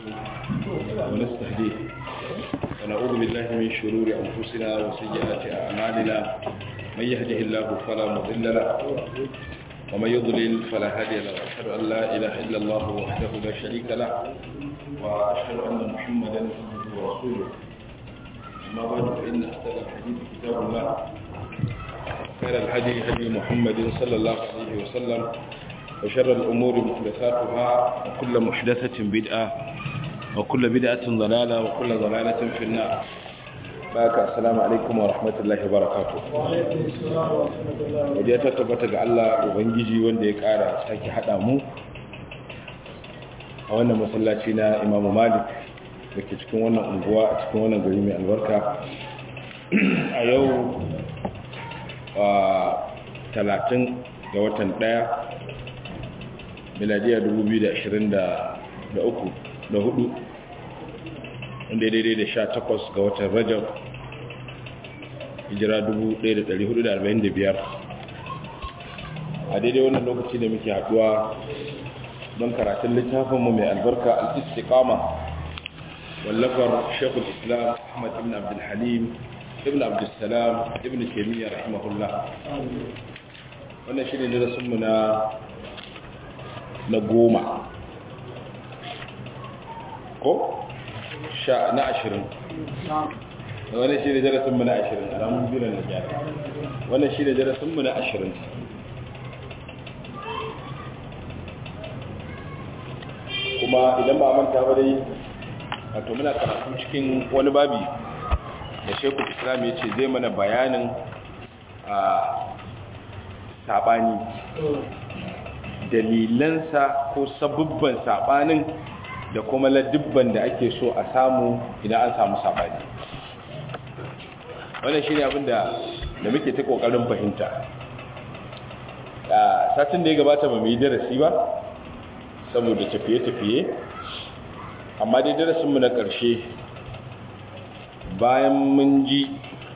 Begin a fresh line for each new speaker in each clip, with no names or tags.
ونستهديه ونعوذ بالله من شرور أنفسنا وسيئات أعمالنا من يهده الله فلا مضل له ومن يضلل فلا هادي له وأشهد أن لا إله إلا الله وحده لا شريك له وأشهد أن محمدا عبده ورسوله أما بعد فإن أحسن الحديث كتاب الله خير الهدي هدي محمد صلى الله عليه وسلم وشر الأمور محدثاتها وكل محدثة بدعة وكل بدعة ضلالة وكل ضلالة في النار بارك السلام عليكم ورحمة الله وبركاته wajen ta tabbata ga Allah Ubangiji wanda ya ƙara sake haɗa mu a wannan masallaci na Imam Malik da ke cikin wannan unguwa a cikin wannan gari mai albarka a yau talatin ga watan ɗaya miladiya 2023 da hudu wanda daidai da sha takwas ga watan rajab hijira 1445 a daidai wannan lokaci da muke haduwa don karatun littafinmu mai albarka al-istiqama wallafar shekul islam ahmad ibn abdulhalim ibn abdulsalam ibn taimiyya rahimahullah wannan shi ne darasinmu na na goma ko sha na ashirin wannan shi ne darasinmu na ashirin a ramun biyu na gyara wannan shi ne darasinmu na ashirin kuma idan ba manta ba dai wato muna karatu cikin wani babi da shekul islam ya ce zai mana bayanin a sabani dalilansa ko sabubban sabanin da kuma ladubban da ake so a samu idan an samu sabani wannan shi ne abinda da muke ta kokarin fahimta satin da ya gabata ba mu yi darasi ba saboda tafiye-tafiye amma dai darasinmu na ƙarshe bayan mun ji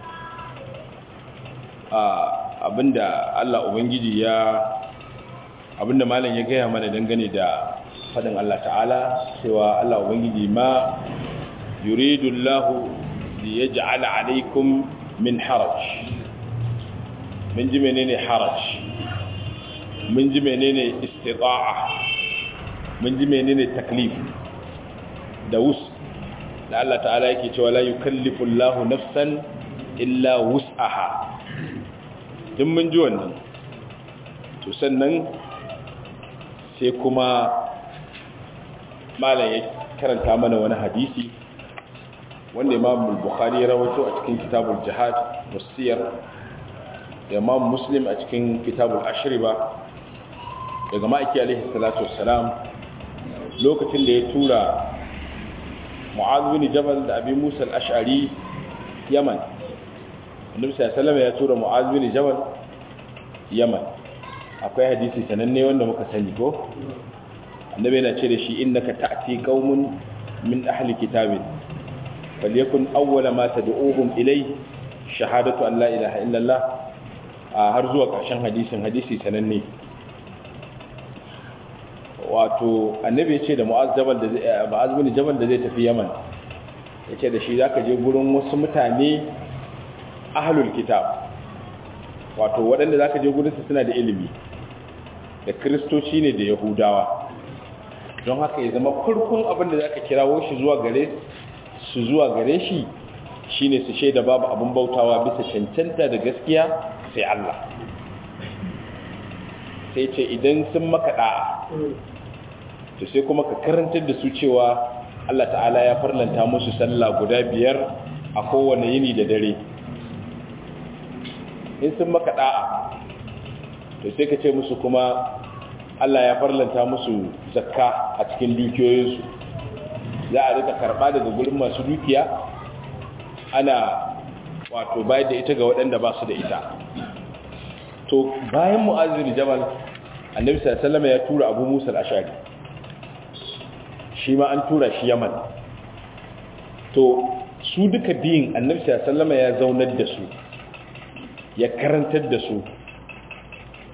abinda Allah Ubangiji ya abinda malam ya gaya mana dangane da fadin Allah ta'ala cewa Allah Ubangiji ma yuridu Allah li yaj'ala alaykum min haraj mun ji menene haraj mun ji menene istita'a mun ji menene taklif da wus da Allah ta'ala yake cewa la yukallifu Allahu nafsan illa wus'aha din mun ji wannan to sannan sai kuma malam ya karanta mana wani hadisi wanda Imam Bukhari ya rawaito a cikin Kitabul Jihad wasiyar da Imam Muslim a cikin Kitabul Ashriba daga ma'aiki alaihi salatu wassalam lokacin da ya tura Mu'adh bin Jabal da Abi Musa al-Ash'ari Yaman Annabi sallallahu alaihi ya tura Mu'adh bin Jabal Yaman akwai hadisi sananne wanda muka sani ko Annabi yana ce da shi innaka ta'ti qaumun min ahli kitabin falyakun awwala ma tad'uhum ilay shahadatu an la ilaha illallah har zuwa ƙarshen hadisin hadisi sananne wato annabi ya ce da mu'az jabal da mu'az bin jabal da zai tafi yaman ya ce da shi zaka je gurin wasu mutane ahlul kitab wato waɗanda zaka je gurin su suna da ilimi da kristoci ne da yahudawa don haka ya zama farkon abin da zaka kirawo shi zuwa gare su zuwa gare shi shine su shaida babu abin bautawa bisa cancanta da gaskiya sai Allah sai ce idan sun maka da'a to sai kuma ka karantar da su cewa Allah ta'ala ya farlanta musu sallah guda biyar a kowane yini da dare in sun maka da'a to sai ka ce musu kuma Allah ya farlanta musu zakka a cikin dukiyoyinsu za a rika karba daga gurin masu dukiya ana wato bayar da ita ga waɗanda ba su da ita to bayan mu'azzir jabal annabi sallallahu alaihi wasallam ya tura abu musa al-ashari shi ma an tura shi yaman to su duka biyun annabi sallama ya zaunar da su ya karantar da su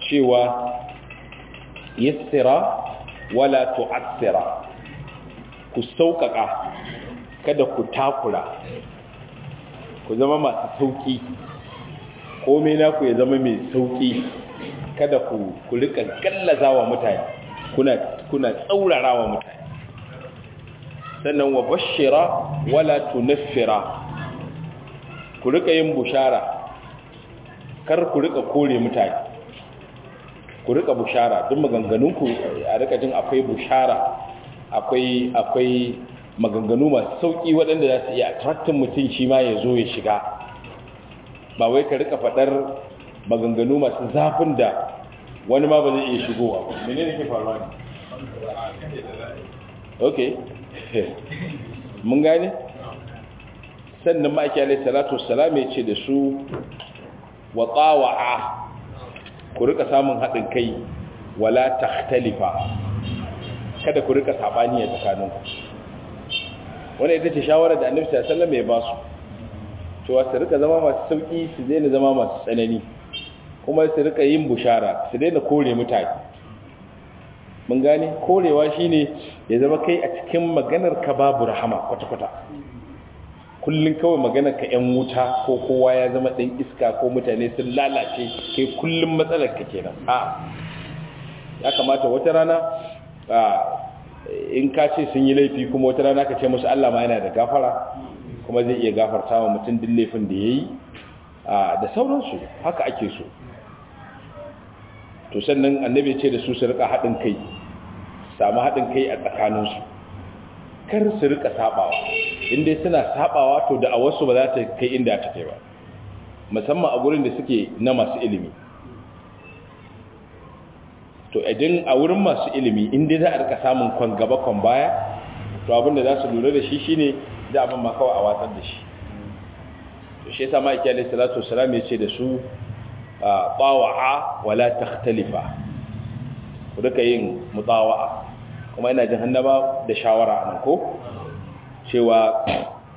cewa yassira wala tu'assira ku sauƙaƙa kada ku takura ku zama masu sauƙi komai naku ya zama mai sauƙi kada ku ku rika gallaza wa mutane kuna kuna tsaurara wa mutane sannan wa bashira wala tunaffira ku rika yin bushara kar ku rika kore mutane ku rika bushara duk maganganunku a rika jin akwai bushara akwai akwai maganganu masu sauki waɗanda za su iya attractin mutum shi ma ya zo ya shiga ba wai ka rika faɗar maganganu masu zafin da wani ma ba zai iya shigowa mene ne ke faruwa ne ok mun gane sannan ma'aiki alai salatu wasalam ya ce da su wa tsawa'a ku rika samun haɗin kai wala takhtalifa kada ku rika sabani a tsakaninku wannan ita ce shawarar da annabi sallallahu alaihi wasallam ya ba su cewa su rika zama masu sauki su daina zama masu tsanani kuma su rika yin bushara su daina kore mutane mun gane korewa shine ya zama kai a cikin maganar ka babu rahama kwata-kwata kullun kawai maganar ka yan wuta ko kowa ya zama ɗan iska ko mutane sun lalace kai kullun matsalar ka kenan a ya kamata wata rana in ka ce sun yi laifi kuma wata rana ka ce musu Allah ma yana da gafara kuma zai iya gafarta wa mutum duk laifin da ya yi da sauransu haka ake so to sannan annabi ce da su su rika haɗin kai samu haɗin kai a tsakaninsu kar su rika sabawa inda suna sabawa to da a wasu ba za ta kai inda ta kai ba musamman a gurin da suke na masu ilimi to idan a wurin masu ilimi inda za a rika samun kwan gaba kwan baya to abinda za su lura da shi shine da abin ma kawai a watsar da shi to shi yasa ma'aiki alaihi salatu wasalam ya ce da su tawa'a wala takhtalifa ku duka yin mutawa'a kuma ina jin hannaba da shawara anan ko cewa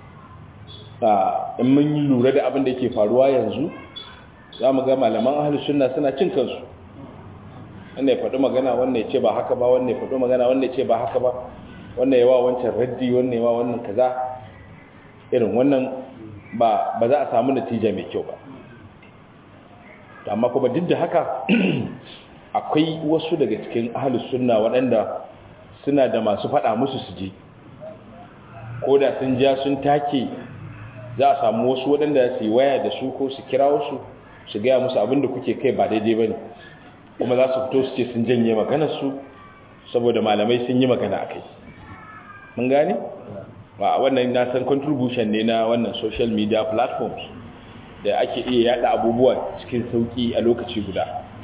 in mun yi lura da abin da yake faruwa yanzu za mu ga malaman ahlus sunna suna cin kansu wannan ya faɗi magana wannan ya ce ba haka ba wannan ya faɗi magana wannan ya ce ba haka ba wannan yawa wancan raddi wannan yawa wannan kaza irin wannan ba ba za a samu natija mai kyau ba amma kuma duk da haka akwai wasu daga cikin ahlus sunna waɗanda suna da masu faɗa musu su je ko da sun ja sun take za a samu wasu waɗanda su yi waya da su ko su kira wasu su gaya musu abin da kuke kai ba daidai ba ne kuma za su fito su ce sun janye maganarsu saboda malamai sun yi magana a kai mun gane? ba wannan na san contribution ne na wannan social media platforms da ake iya yada abubuwa cikin sauki a lokaci guda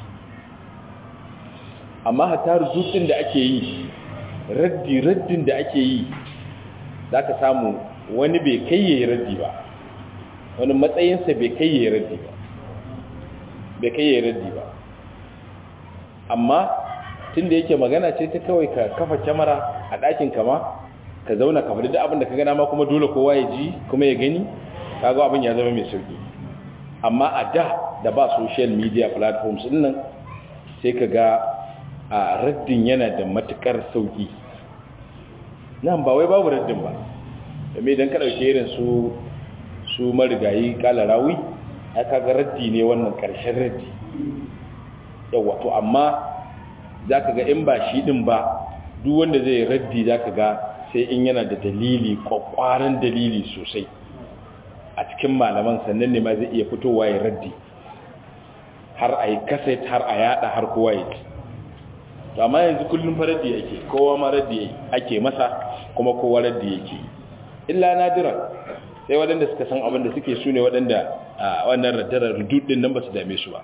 amma hatta rubutun da ake yi raddi raddin da ake yi za ka samu wani bai kai yayi raddi ba wani matsayinsa bai kai yayi raddi ba bai kai yayi raddi ba amma tun da yake magana ce ta kawai ka kafa kyamara a ɗakin kama ka zauna ka faɗi da abin da ka gana ma kuma dole kowa ya ji kuma ya gani kaga abin ya zama mai sauki amma a da da ba social media platforms din nan sai ka ga a raddin yana da matukar sauki nan ba wai babu raddin ba domin idan ka ɗauke irin su su marigayi kala rawi aka ga raddi ne wannan ƙarshen raddi yawa to amma za ka ga in ba shi ɗin ba duk wanda zai raddi za ka ga sai in yana da dalili kwakwaran dalili sosai a cikin malaman sannan ne ma zai iya fitowa ya raddi har a yi kaset har a yada har kowa ya ci to amma yanzu kullum fa raddi yake kowa ma raddi ake masa kuma kowa raddi yake illa nadira sai waɗanda suka san abin da suke su ne waɗanda a wannan raddarar rududin nan ba su dame su ba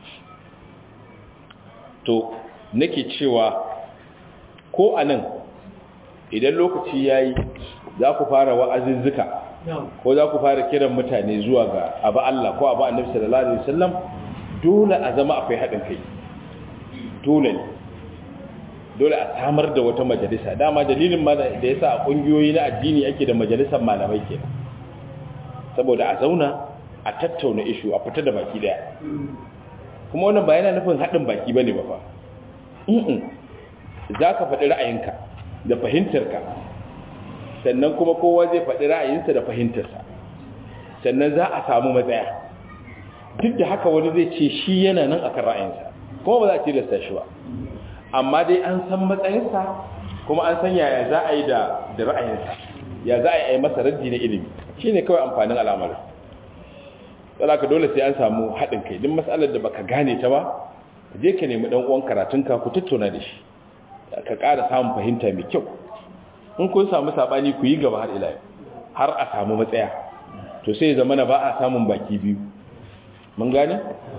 to nake cewa ko a nan idan lokaci ya yi za ku fara wa'azizzuka ko za ku fara kiran mutane zuwa ga abu Allah ko abu annabi sallallahu alaihi wasallam dole a zama akwai haɗin kai dole ne dole a samar da wata majalisa dama dalilin ma da yasa a ƙungiyoyi na addini ake da majalisar malamai kenan saboda a zauna a tattauna ishu a fita da baki daya kuma wannan ba yana nufin haɗin baki bane ba fa za ka faɗi ra'ayinka da fahimtarka sannan kuma kowa zai faɗi ra'ayinsa da fahimtarsa sannan za a samu matsaya duk da haka wani zai ce shi yana nan akan ra'ayinsa kuma ba za a tilasta shi ba amma dai an san matsayinsa kuma an san yaya za a yi da ra'ayinsa ya za a yi masa raddi na ilimi shi ne kawai amfanin al'amarin ka dole sai an samu haɗin kai duk matsalar da baka gane ta ba je ka nemi ɗan uwan karatunka ku tattauna da shi ka ƙara samun fahimta mai kyau in kun samu saɓani ku yi gaba har ila har a samu matsaya to sai zama na ba a samun baki biyu mun gane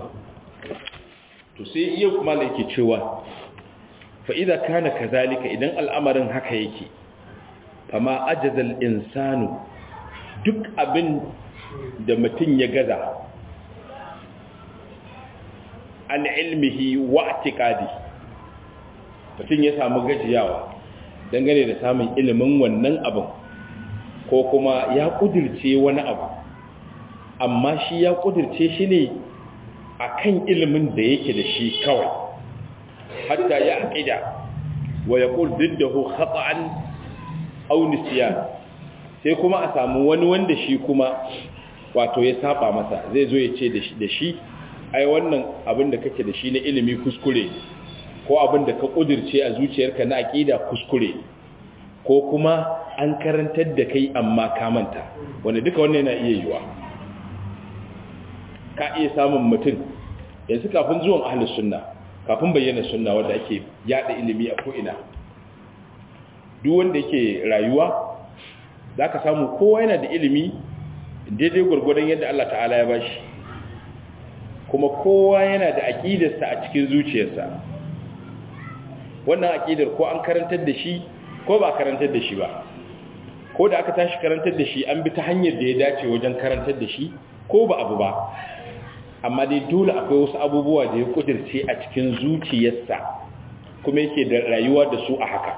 to sai iya kuma da yake cewa fa'iza kana kazalika idan al'amarin haka yake fama ajazal insanu duk abin da mutum ya gaza an ilmihi wa atikadi mutum ya samu gajiyawa dangane da samun ilimin wannan abin ko kuma ya kudirce wani abu amma shi ya kudirce shi ne a kan ilimin da yake da shi kawai hatta ya aƙida wa ya ƙul diddahu khata'an aw nisyan sai kuma a samu wani wanda shi kuma wato ya saba masa zai zo ya ce da shi ai wannan abin da kake da shi na ilimi kuskure ko abin da ka kudirce a zuciyarka na aƙida kuskure ko kuma an karantar da kai amma ka manta wanda duka wannan yana iya yiwa ka iya samun mutum yanzu kafin zuwan ahlus sunna kafin bayyana sunna wanda ake yada ilimi a ko'ina duk wanda yake rayuwa za ka samu kowa yana da ilimi daidai gwargwadon yadda Allah ta'ala ya bashi kuma kowa yana da aƙidarsa a cikin zuciyarsa wannan aƙidar ko an karantar da shi ko ba karantar da shi ba ko da aka tashi karantar da shi an bi ta hanyar da ya dace wajen karantar da shi ko ba abu ba amma dai dole akwai wasu abubuwa da ya kudirce a cikin zuciyarsa kuma yake da rayuwa da su a haka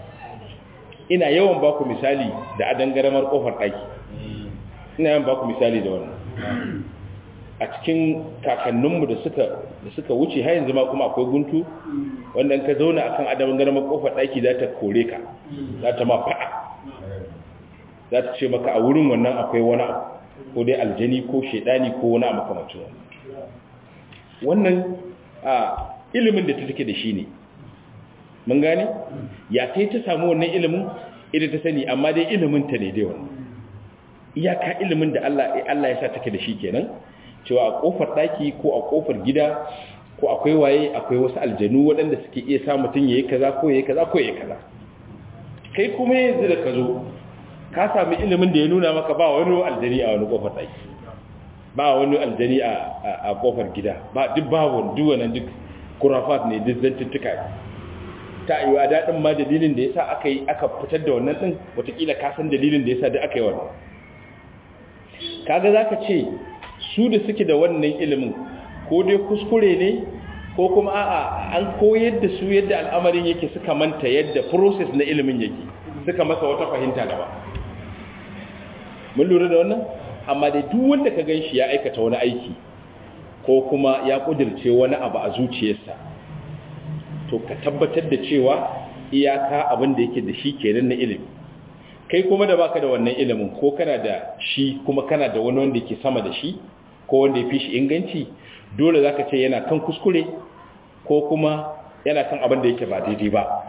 ina yawan baku misali da adangaramar kofar ɗaki ina yawan baku misali da wannan a cikin kakanninmu da suka da suka wuce har yanzu ma kuma akwai guntu wanda ka zauna akan adangaramar kofar ɗaki za ta kore ka za ta ma faɗa za ta ce maka a wurin wannan akwai wani abu ko dai aljani ko shaidani ko wani abu kamar wannan wannan a ilimin da ta take da shi ne mun gane ya sai ta samu wannan ilimin ita ta sani amma dai ilimin ta ne dai wannan iyaka ilimin da Allah Allah ya sa take da shi kenan cewa a kofar daki ko a kofar gida ko akwai waye akwai wasu aljanu waɗanda suke iya sa mutum yayi kaza ko yayi kaza ko yayi kaza kai kuma yanzu da ka zo ka sami ilimin da ya nuna maka ba wani aljani a wani kofar daki ba wani aljani a kofar gida ba duk babu duk wannan duk kurafat ne duk zantuttuka ta yi wa daɗin ma dalilin da ya sa aka yi aka fitar da wannan ɗin watakila kasan dalilin da ya sa da aka yi wannan kaga za ka ce su da suke da wannan ilimin ko dai kuskure ne ko kuma a'a an koyar da su yadda al'amarin yake suka manta yadda process na ilimin yake suka masa wata fahimta gaba mun lura da wannan amma dai duk wanda ka ganshi ya aikata wani aiki ko kuma ya kudirce wani abu a zuciyarsa to ka tabbatar da cewa iyaka abin da yake da shi kenan na ilimi kai kuma da baka da wannan ilimin ko kana da shi kuma kana da wani wanda yake sama da shi ko wanda ya fi shi inganci dole zaka ce yana kan kuskure ko kuma yana kan abin da yake ba daidai ba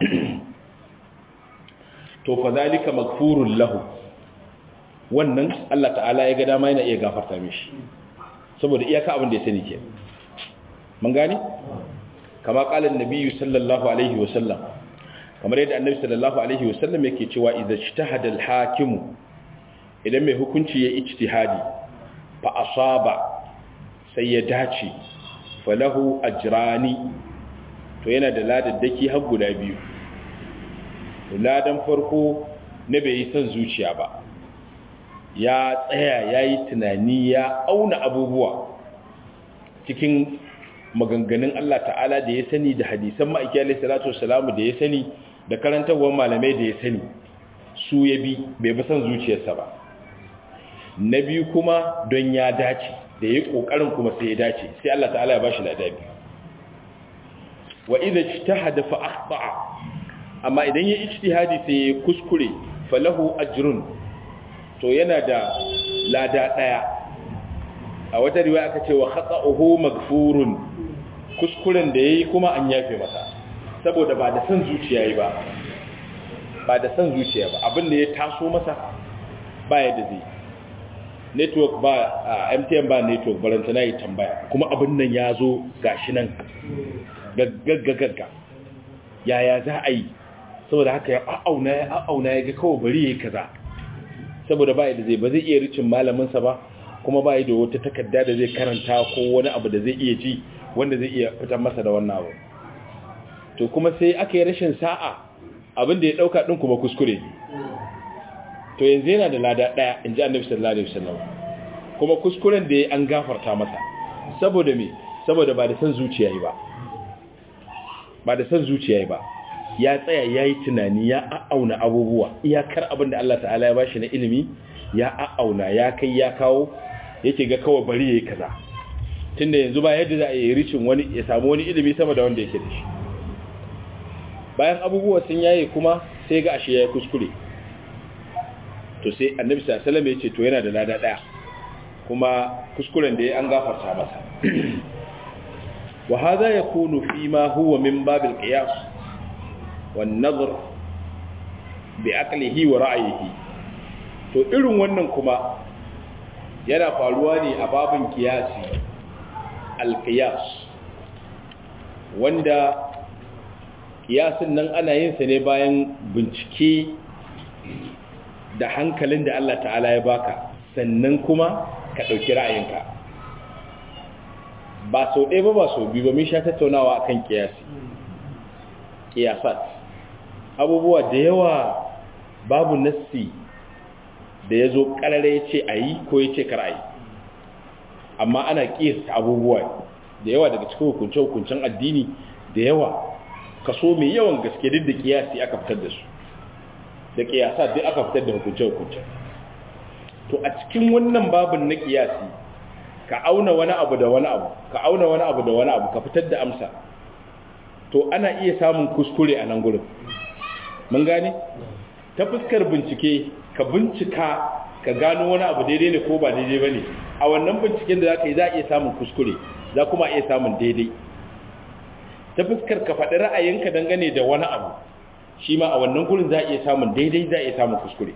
to fa zalika maghfurun lahu wannan Allah ta'ala ya ga dama yana iya gafarta mishi saboda iyaka abin da ya sani ke mun gane kama kalan nabiyyu sallallahu alaihi wa sallam kamar yadda annabi sallallahu alaihi wa sallam yake cewa idza ijtahada al-hakimu idan mai hukunci ya ijtihadi fa asaba sai ya dace falahu ajrani to yana da ladaddaki har guda biyu ladan farko na bai yi son zuciya ba ya tsaya ya yi tunani ya auna abubuwa cikin maganganun Allah ta'ala da ya sani da hadisan ma'aiki alaihi salatu wassalamu da ya sani da karantarwar malamai da ya sani su ya bi bai bi son zuciyarsa ba na biyu kuma don ya dace da ya kokarin kuma sai ya dace sai Allah ta'ala ya bashi ladabi wa idza ijtahada fa akhta'a amma idan ya ijtihadi sai ya kuskure falahu ajrun to yana da lada daya a wata riwaya aka ce wa khata'uhu maghfurun kuskuren da yayi kuma an yafe masa saboda ba da san zuciya yi ba ba da san zuciya ba abin da ya taso masa ba yadda zai network ba a MTN ba network baranta na yi tambaya kuma abin nan ya zo gashi nan gaggagagga yaya za a yi saboda haka ya a'auna ya a'auna ya ga kawai bari ya yi kaza saboda ba yadda zai ba zai iya ricin malaminsa ba kuma ba da wata takarda da zai karanta ko wani abu da zai iya ji wanda zai iya fitar masa da wannan abu to kuma sai aka yi rashin sa'a abin da ya dauka din kuma kuskure to yanzu yana da lada daya in ji annabi sallallahu alaihi wasallam kuma kuskuren da ya an gafarta masa saboda me saboda ba da san zuciya yi ba ba da san zuciya yi ba ya tsaya ya yi tunani ya a'auna abubuwa iyakar abin da Allah ta'ala ya bashi na ilimi ya a'auna ya kai ya kawo yake ga kawai bari ya yi kaza tunda yanzu ba yadda za a yi ricin wani ya samu wani ilimi sama da wanda yake da shi bayan abubuwa sun yaye kuma sai ga ashe ya yi kuskure to sai annabi sallallahu ya ce to yana da lada daya kuma kuskuren da ya an gafarta masa wa hadha yakunu fi ma huwa min babil qiyas wan nazar bi aqlihi wa ra'yihi to irin wannan kuma yana faruwa ne a babin kiyasi al-qiyas wanda kiyasin nan ana yin sa ne bayan bincike da hankalin da Allah ta'ala ya baka sannan kuma ka ɗauki ra'ayinka ba sau ɗaya ba ba sau biyu ba mun sha tattaunawa akan kiyasi kiyasat abubuwa da yawa babu nassi da ya zo ƙarare ya ce a yi ko ya ce kar a yi amma ana kiyasta abubuwa da yawa daga cikin hukunce-hukuncen addini da yawa kaso mai yawan gaske duk da kiyasi aka fitar da su da kiyasa duk aka fitar da hukunce-hukunce to a cikin wannan babin na kiyasi ka auna wani abu da wani abu ka auna wani abu da wani abu ka fitar da amsa to ana iya samun kuskure a nan gurin mun gane ta fuskar bincike ka bincika ka gano wani abu daidai ne ko ba daidai ba ne a wannan binciken da za ka yi za a iya samun kuskure za kuma iya samun daidai ta fuskar ka faɗi ra'ayinka dangane da wani abu shi ma a wannan gurin za a iya samun daidai za a iya samun kuskure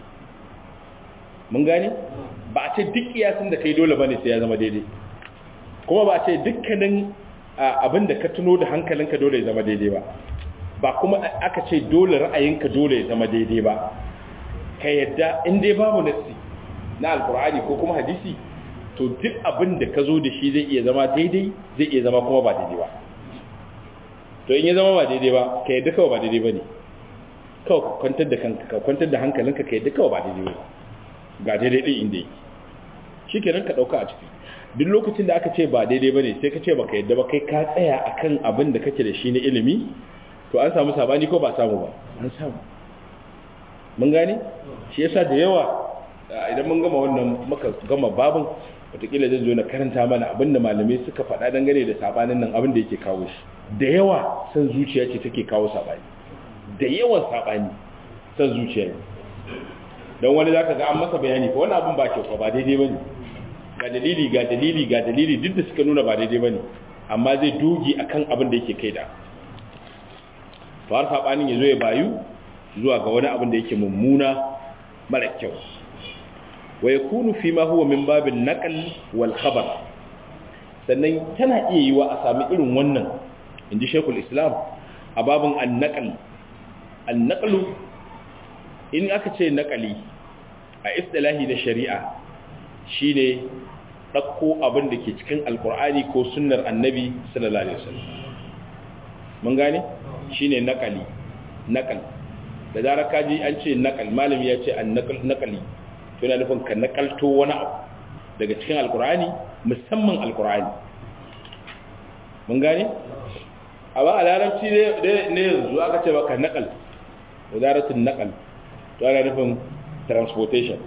mun gane ba a ce duk kiyasin da kai dole bane sai ya zama daidai kuma ba a ce dukkanin abin da ka tuno da hankalinka dole ya zama daidai ba ba kuma aka ce dole ra'ayinka dole ya zama daidai ba ka yadda in dai babu nassi na alkur'ani ko kuma hadisi to duk abin da ka zo da shi zai iya zama daidai zai iya zama kuma ba daidai ba to in ya zama ba daidai ba ka yadda kawai ba daidai ba ne kawai ka kwantar da kanka ka kwantar da hankalinka ka yadda kawai ba daidai ba ga daidai ɗin inda yake shi kenan ka ɗauka a ciki duk lokacin da aka ce ba daidai ba ne sai ka ce ba ka yadda ba kai ka tsaya a kan abin da kake da shi na ilimi to an samu sabani ko ba samu ba an samu mun gane shi yasa da yawa idan mun gama wannan muka gama babin wataƙila zan zo na karanta mana abin da malamai suka faɗa dangane da sabanin nan abin da yake kawo shi da yawa san zuciya ce take kawo sabani da yawan sabani san zuciya ne don wani za ka ga an masa bayani ko wani abin ba kyau ba daidai ba ne ga dalili ga dalili ga dalili duk da suka nuna ba daidai ba ne amma zai dogi a kan abin da yake kai da to har saɓanin ya zo ya bayu zuwa ga wani abin da yake mummuna mara kyau wa ya kunu fi ma huwa min babin naƙal wal khabar sannan tana iya yi wa a sami irin wannan in ji shekul islam a babin annaƙal annaƙalu in aka ce naƙali a istilahi da shari'a shine ɗauko abin da ke cikin alkur'ani ko sunnar annabi sallallahu alaihi wasallam mun gane shine naƙali naƙal da zarar kaji an ce naƙal malami ya ce an naƙali to yana nufin ka naƙalto wani abu daga cikin alkur'ani musamman alkur'ani mun gane a ba a larabci ne yanzu aka ce baka naƙal wadaratun naƙal to ana nufin transportation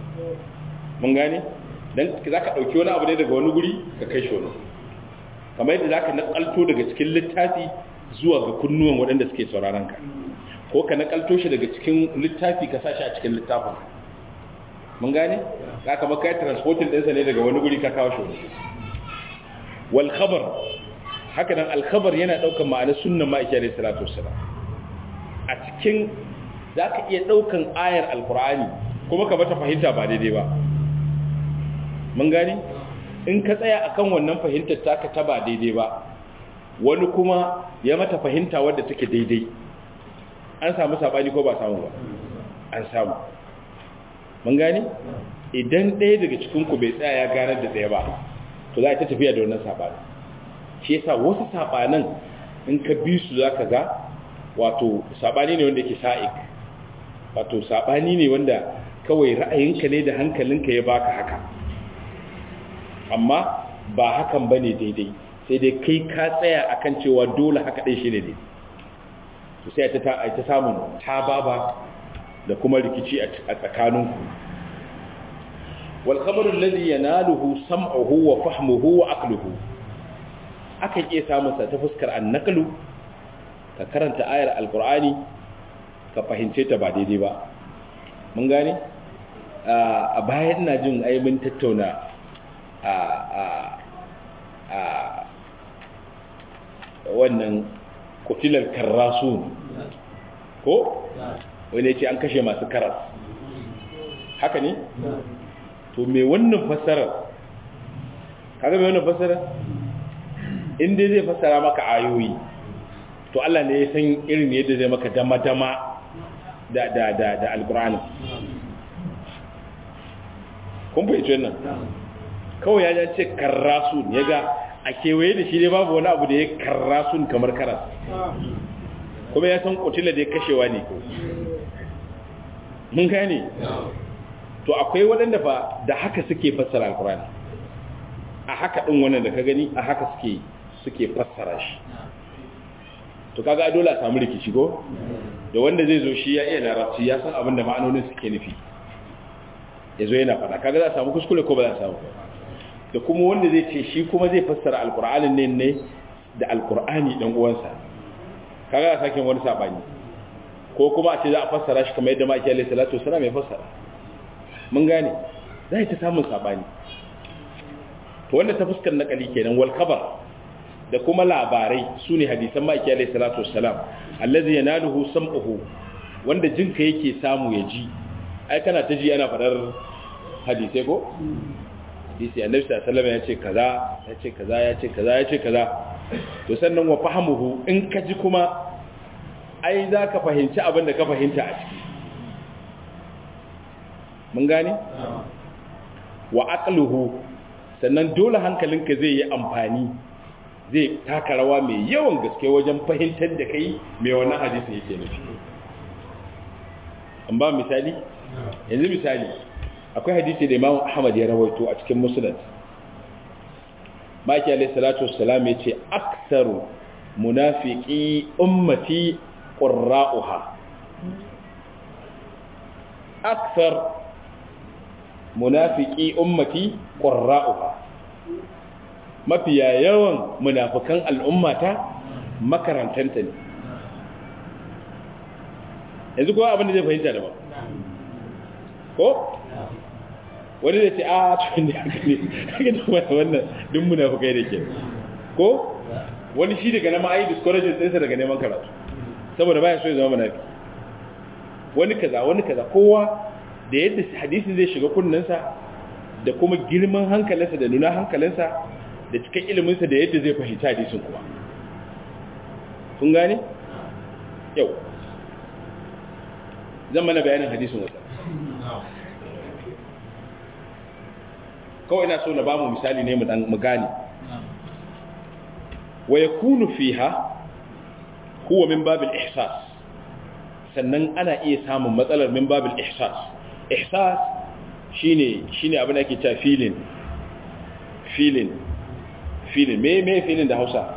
mun gane don za ka ɗauki wani abu ne daga wani guri ka kai shi wani kamar yadda za ka naƙalto daga cikin littafi zuwa ga kunnuwan waɗanda suke sauraron ka ko ka nakalto shi daga cikin littafi ka sa shi a cikin littafin mun gane ka kama kai transporting ɗinsa ne daga wani guri ka kawo shi wani wal khabar haka nan al khabar yana ɗaukar ma'anar sunnan ma'aiki alaihi salatu wassalam a cikin za ka iya ɗaukan ayar alkur'ani kuma ka bata fahimta ba daidai ba mun gane in ka tsaya akan wannan fahimtar taka ta ba daidai ba wani kuma ya mata fahimta wadda take daidai an samu sabani ko ba samu ba an samu mun gane idan ɗaya daga cikinku bai tsaya ya ganar da ɗaya ba to za a ta tafiya da wannan sabani shi yasa wasu sabanan in ka bi su za ka ga wato sabani ne wanda yake sa'ik wato sabani ne wanda kawai ra'ayinka ne da hankalinka ya baka haka amma ba hakan bane daidai sai dai kai ka tsaya akan cewa dole haka ɗin shi ne dai to sai ta ta samun tababa da kuma rikici a tsakaninku wal khabaru alladhi yanaluhu sam'uhu wa fahmuhu wa aqluhu akan iya samun sa ta fuskar annaqlu ka karanta ayar alqur'ani ka fahimce ta ba daidai ba mun gane a bayan ina jin ai mun tattauna a a a wannan kutilar karrasun ko wani ce an kashe masu karas haka ne to me wannan fassara kaga me wannan fassara inda zai fassara maka ayoyi to Allah ne ya san irin yadda zai maka dama-dama da da da da alqur'ani kun fahimci wannan kawai ya ce karrasun ya ga a kewaye da shi ne babu wani abu da ya karrasun kamar karas kuma ya san kutila da ya kashewa ne ko mun gane to akwai waɗanda fa da haka suke fassara alkurani a haka ɗin wannan da ka gani a haka suke suke fassara shi to kaga dole a samu rikici ko da wanda zai zo shi ya iya larabci ya san abin da ma'anonin suke nufi ya zo yana faɗa kaga za a samu kuskure ko ba za a samu da kuma wanda zai ce shi kuma zai fassara alkur'anin ne ne da alkur'ani ɗan uwansa kaga a sakin wani saɓani ko kuma a ce za a fassara shi kamar yadda ma'aiki alaihi salatu wasalam ya fassara mun gane za ta samun saɓani to wanda ta fuskar nakali kenan wal khabar da kuma labarai su ne hadisan ma'aiki alaihi salatu wasalam allazi yanaluhu sam'uhu wanda jinka yake samu ya ji ai kana ta ji ana fadar hadisai ko hadisi annabi sallallahu alaihi ya ce kaza ya ce kaza ya ce kaza ya ce kaza to sannan wa fahimuhu in ka ji kuma ai za ka fahimci abin da ka fahimta a ciki mun gane wa aqluhu sannan dole hankalinka zai yi amfani zai taka rawa mai yawan gaske wajen fahimtar da kai mai wannan hadisi yake nufi an ba misali yanzu misali akwai hadisi da Imam Ahmad ya rawaito a cikin Musnad Maki alayhi salatu wassalam yace aktsaru munafiqi ummati qurra'uha aktsar munafiqi ummati qurra'uha mafiya yawan munafikan al'ummata makarantanta ne yanzu kowa abin da zai fahimta da ba ko wani da ce a cikin da haka ne haka da wannan duk munafikai da ke ko wani shi daga nama ayi discouraging ɗinsa daga neman karatu saboda baya so ya zama munafi wani kaza wani kaza kowa da yadda hadisin zai shiga kunnensa da kuma girman hankalinsa da nuna hankalinsa da cikin iliminsa da yadda zai fahimci hadisin kuma kun gane yau zan mana bayanin hadisin wata kawai ina so na ba mu misali ne mu gane wa yakunu fiha huwa min babil ihsas sannan ana iya samun matsalar min babil ihsas ihsas shine shine abin da ake cewa feeling feeling feeling me me feeling da Hausa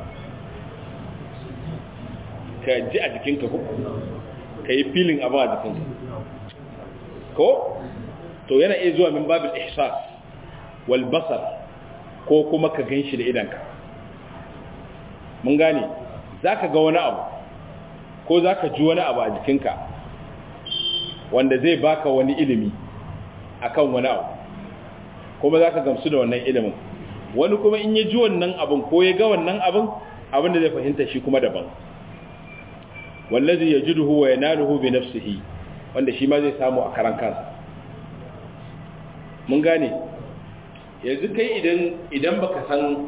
ka ji a jikinka ko ka yi feeling abin a jikinka ko to yana iya zuwa min babil ihsas wal basar ko kuma ka ganshi da idanka mun gane zaka ga wani abu ko za ka ji wani abu a jikinka wanda zai baka wani ilimi akan wani abu kuma za ka gamsu da wannan ilimin wani kuma in ya ji wannan abin ko ya ga wannan abin abin da zai fahimta shi kuma daban wallazi yajiduhu wa yanaluhu bi nafsihi wanda shi ma zai samu a karan kansa mun gane yanzu kai idan idan baka san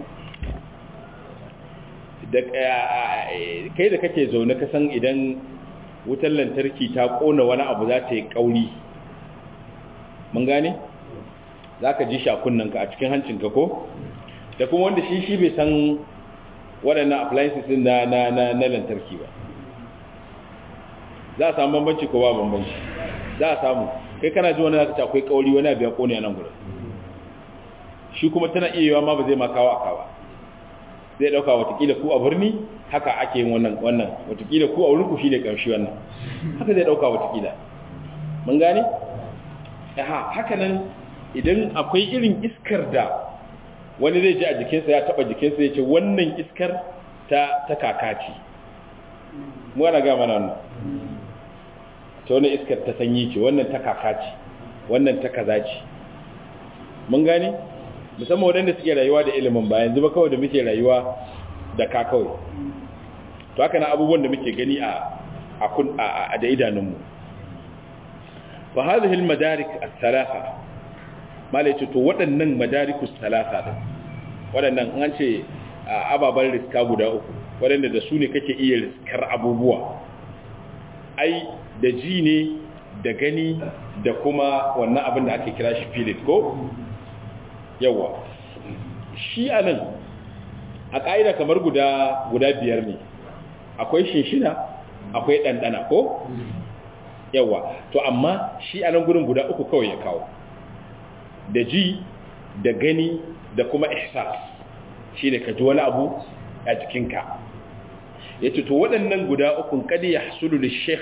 da kai da kake zaune ka san idan wutar lantarki ta kona wani abu za ta yi kauri mun gane za ka ji shakunanka a cikin hancinka ko da kuma wanda shi shi bai san waɗannan appliances na na na na lantarki ba za a samu bambanci ko ba bambanci za a samu kai kana ji wani zaka ci akwai kauri wani abu ya kone a nan gurin shi kuma tana iya yiwa ma ba zai ma kawo aka ba zai dauka watakila ku a birni haka ake yin wannan wannan watakila ku a wurin ku shine karshe wannan haka zai dauka watakila mun gane aha haka nan idan akwai irin iskar da wani zai ji a jikinsa ya taba jikinsa ya ce wannan iskar ta ta kakaci mu ana ga mana wannan ta wani iskar ta sanyi ce wannan ta kakaci wannan ta kaza ce mun gane musamman waɗanda suke rayuwa da ilimin ba yanzu ba kawai da muke rayuwa da ka kawai to haka na abubuwan da muke gani a a da idanunmu fa hadhihi al-madarik as-salasa malai ce to waɗannan madarikus salasa din waɗannan an ce ababan riska guda uku waɗanda da su ne kake iya riskar abubuwa ai da ji ne da gani da kuma wannan abin da ake kira shi filit ko yawa shi a nan a ƙa'ida kamar guda guda biyar ne akwai shinshina akwai ɗanɗana ko yawa to amma shi a nan gudun guda uku kawai ya kawo da ji da gani da kuma ihsas shi ne ka ji wani abu a jikinka ya ce to waɗannan guda ukun kadi ya hasulu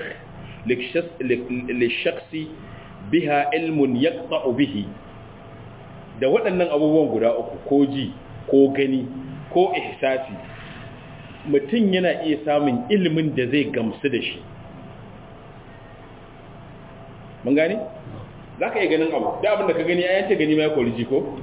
lishaksi biha ilmun ya bihi da waɗannan abubuwan guda uku ko ji ko gani ko ihsasi mutum yana iya samun ilimin da zai gamsu da shi mun gani? za ka iya ganin abu da abin da ka gani ya ce gani ma ya kori ji ko?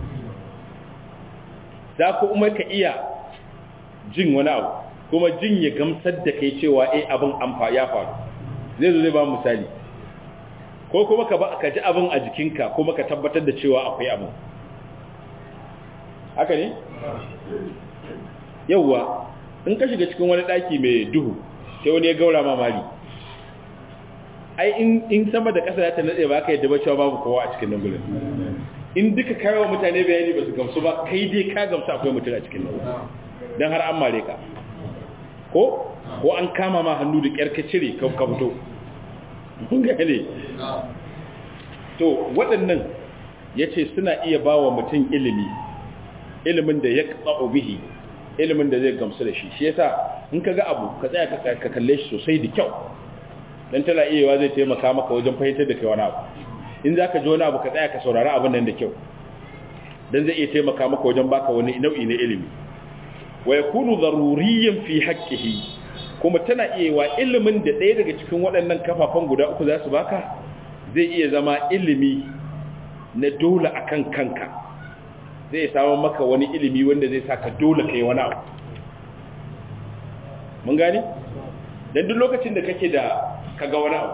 za ku umar ka iya jin wani abu kuma jin ya gamsar da kai cewa eh abin amfa ya faru zai zo zai ba misali ko kuma ka ji abin a jikinka kuma ka tabbatar da cewa akwai abin haka ne? yauwa in ka shiga cikin wani ɗaki mai duhu sai wani ya gaura mamari ai in sama da ƙasa ya ta nade ba ka yadda ba cewa babu kowa a cikin nan gulun in duka kawo mutane bayani ba su gamsu ba kai dai ka gamsu akwai mutum a cikin nan don har an mare ka ko ko an kama ma hannu da ƙyar ka cire ka fito kun gane to waɗannan ya ce suna iya ba wa mutum ilimi ilimin da ya ƙa'o bihi ilimin da zai gamsu da shi shi yasa in ka ga abu ka tsaya ka kalle shi sosai da kyau dan tana iyawa zai taimaka maka wajen fahimtar da kai wani abu in za ka ji wani abu ka tsaya ka saurari abin nan da kyau dan zai iya taimaka maka wajen baka wani nau'i na ilimi wa yakunu daruriyyan fi haqqihi kuma tana iyawa ilimin da ɗaya daga cikin waɗannan kafafan guda uku za su baka zai iya zama ilimi na dole akan kanka zai samu maka wani ilimi wanda zai saka dole kai wani abu mun gani dan duk lokacin da kake da kaga wani abu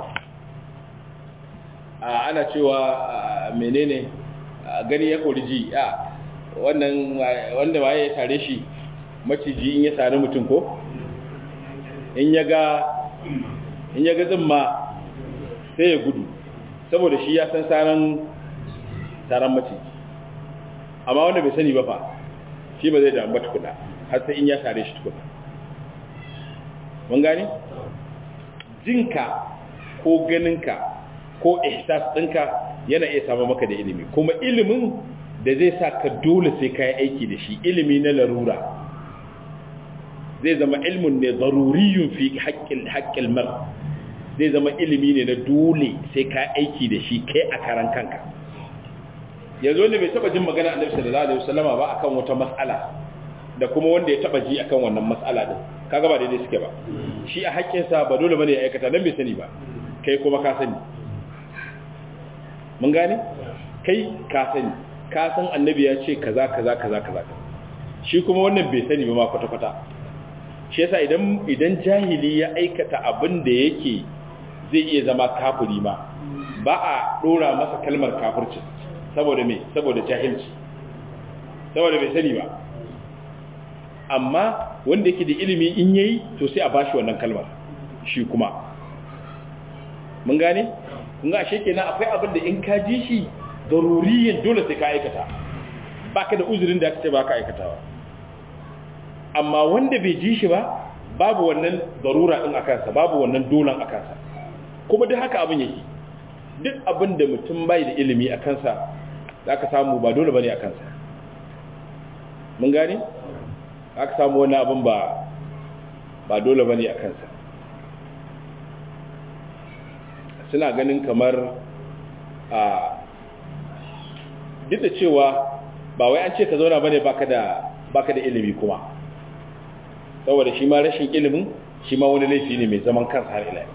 ana cewa menene gani ya kori ji a wannan wanda waye ya tare shi maciji in ya sare mutum ko in ya ga in ya ga zimma sai ya gudu saboda shi ya san saran saran maciji amma wanda bai sani ba fa shi ba zai da ambata tukuna har sai in ya sare shi tukuna mun gane jinka ko ganinka ko ihsas ɗinka yana iya samu maka da ilimi kuma ilimin da zai sa ka dole sai ka yi aiki da shi ilimi na larura zai zama ilmin ne zaruriyun fi haƙƙin mar zai zama ilimi ne na dole sai ka aiki da shi kai a karan kanka yanzu wanda bai taba jin magana annabi sallallahu alaihi wasallama ba akan wata mas'ala da kuma wanda ya taba ji akan wannan mas'ala din kaga ba daidai suke ba shi a haƙƙinsa ba dole bane ya aikata dan bai sani ba kai kuma ka sani mun gane kai ka sani ka san annabi ya ce kaza kaza kaza kaza shi kuma wannan bai sani ba ma kwata kwata shi yasa idan idan jahili ya aikata abin da yake zai iya zama kafiri ma ba a dora masa kalmar kafirci saboda me saboda jahilci saboda bai sani ba amma wanda yake da ilimi in yayi to sai a bashi wannan kalmar shi kuma mun gane kun ga ashe kenan akwai abin da in ka ji shi daruriyin dole sai ka aikata baka da uzurin da kace baka aikatawa amma wanda bai ji shi ba babu wannan darura din akan sa babu wannan dolan akan sa kuma duk haka abin yake duk abin da mutum bai da ilimi akan sa zaka samu ba dole bane akan sa mun gane aka samu wani abin ba ba dole ba ne a kansa suna ganin kamar a duk da cewa ba wai an ce ka zauna ba ne baka da ilimi kuma saboda shi ma rashin ilimin shi ma wani laifi ne mai zaman kansa har ila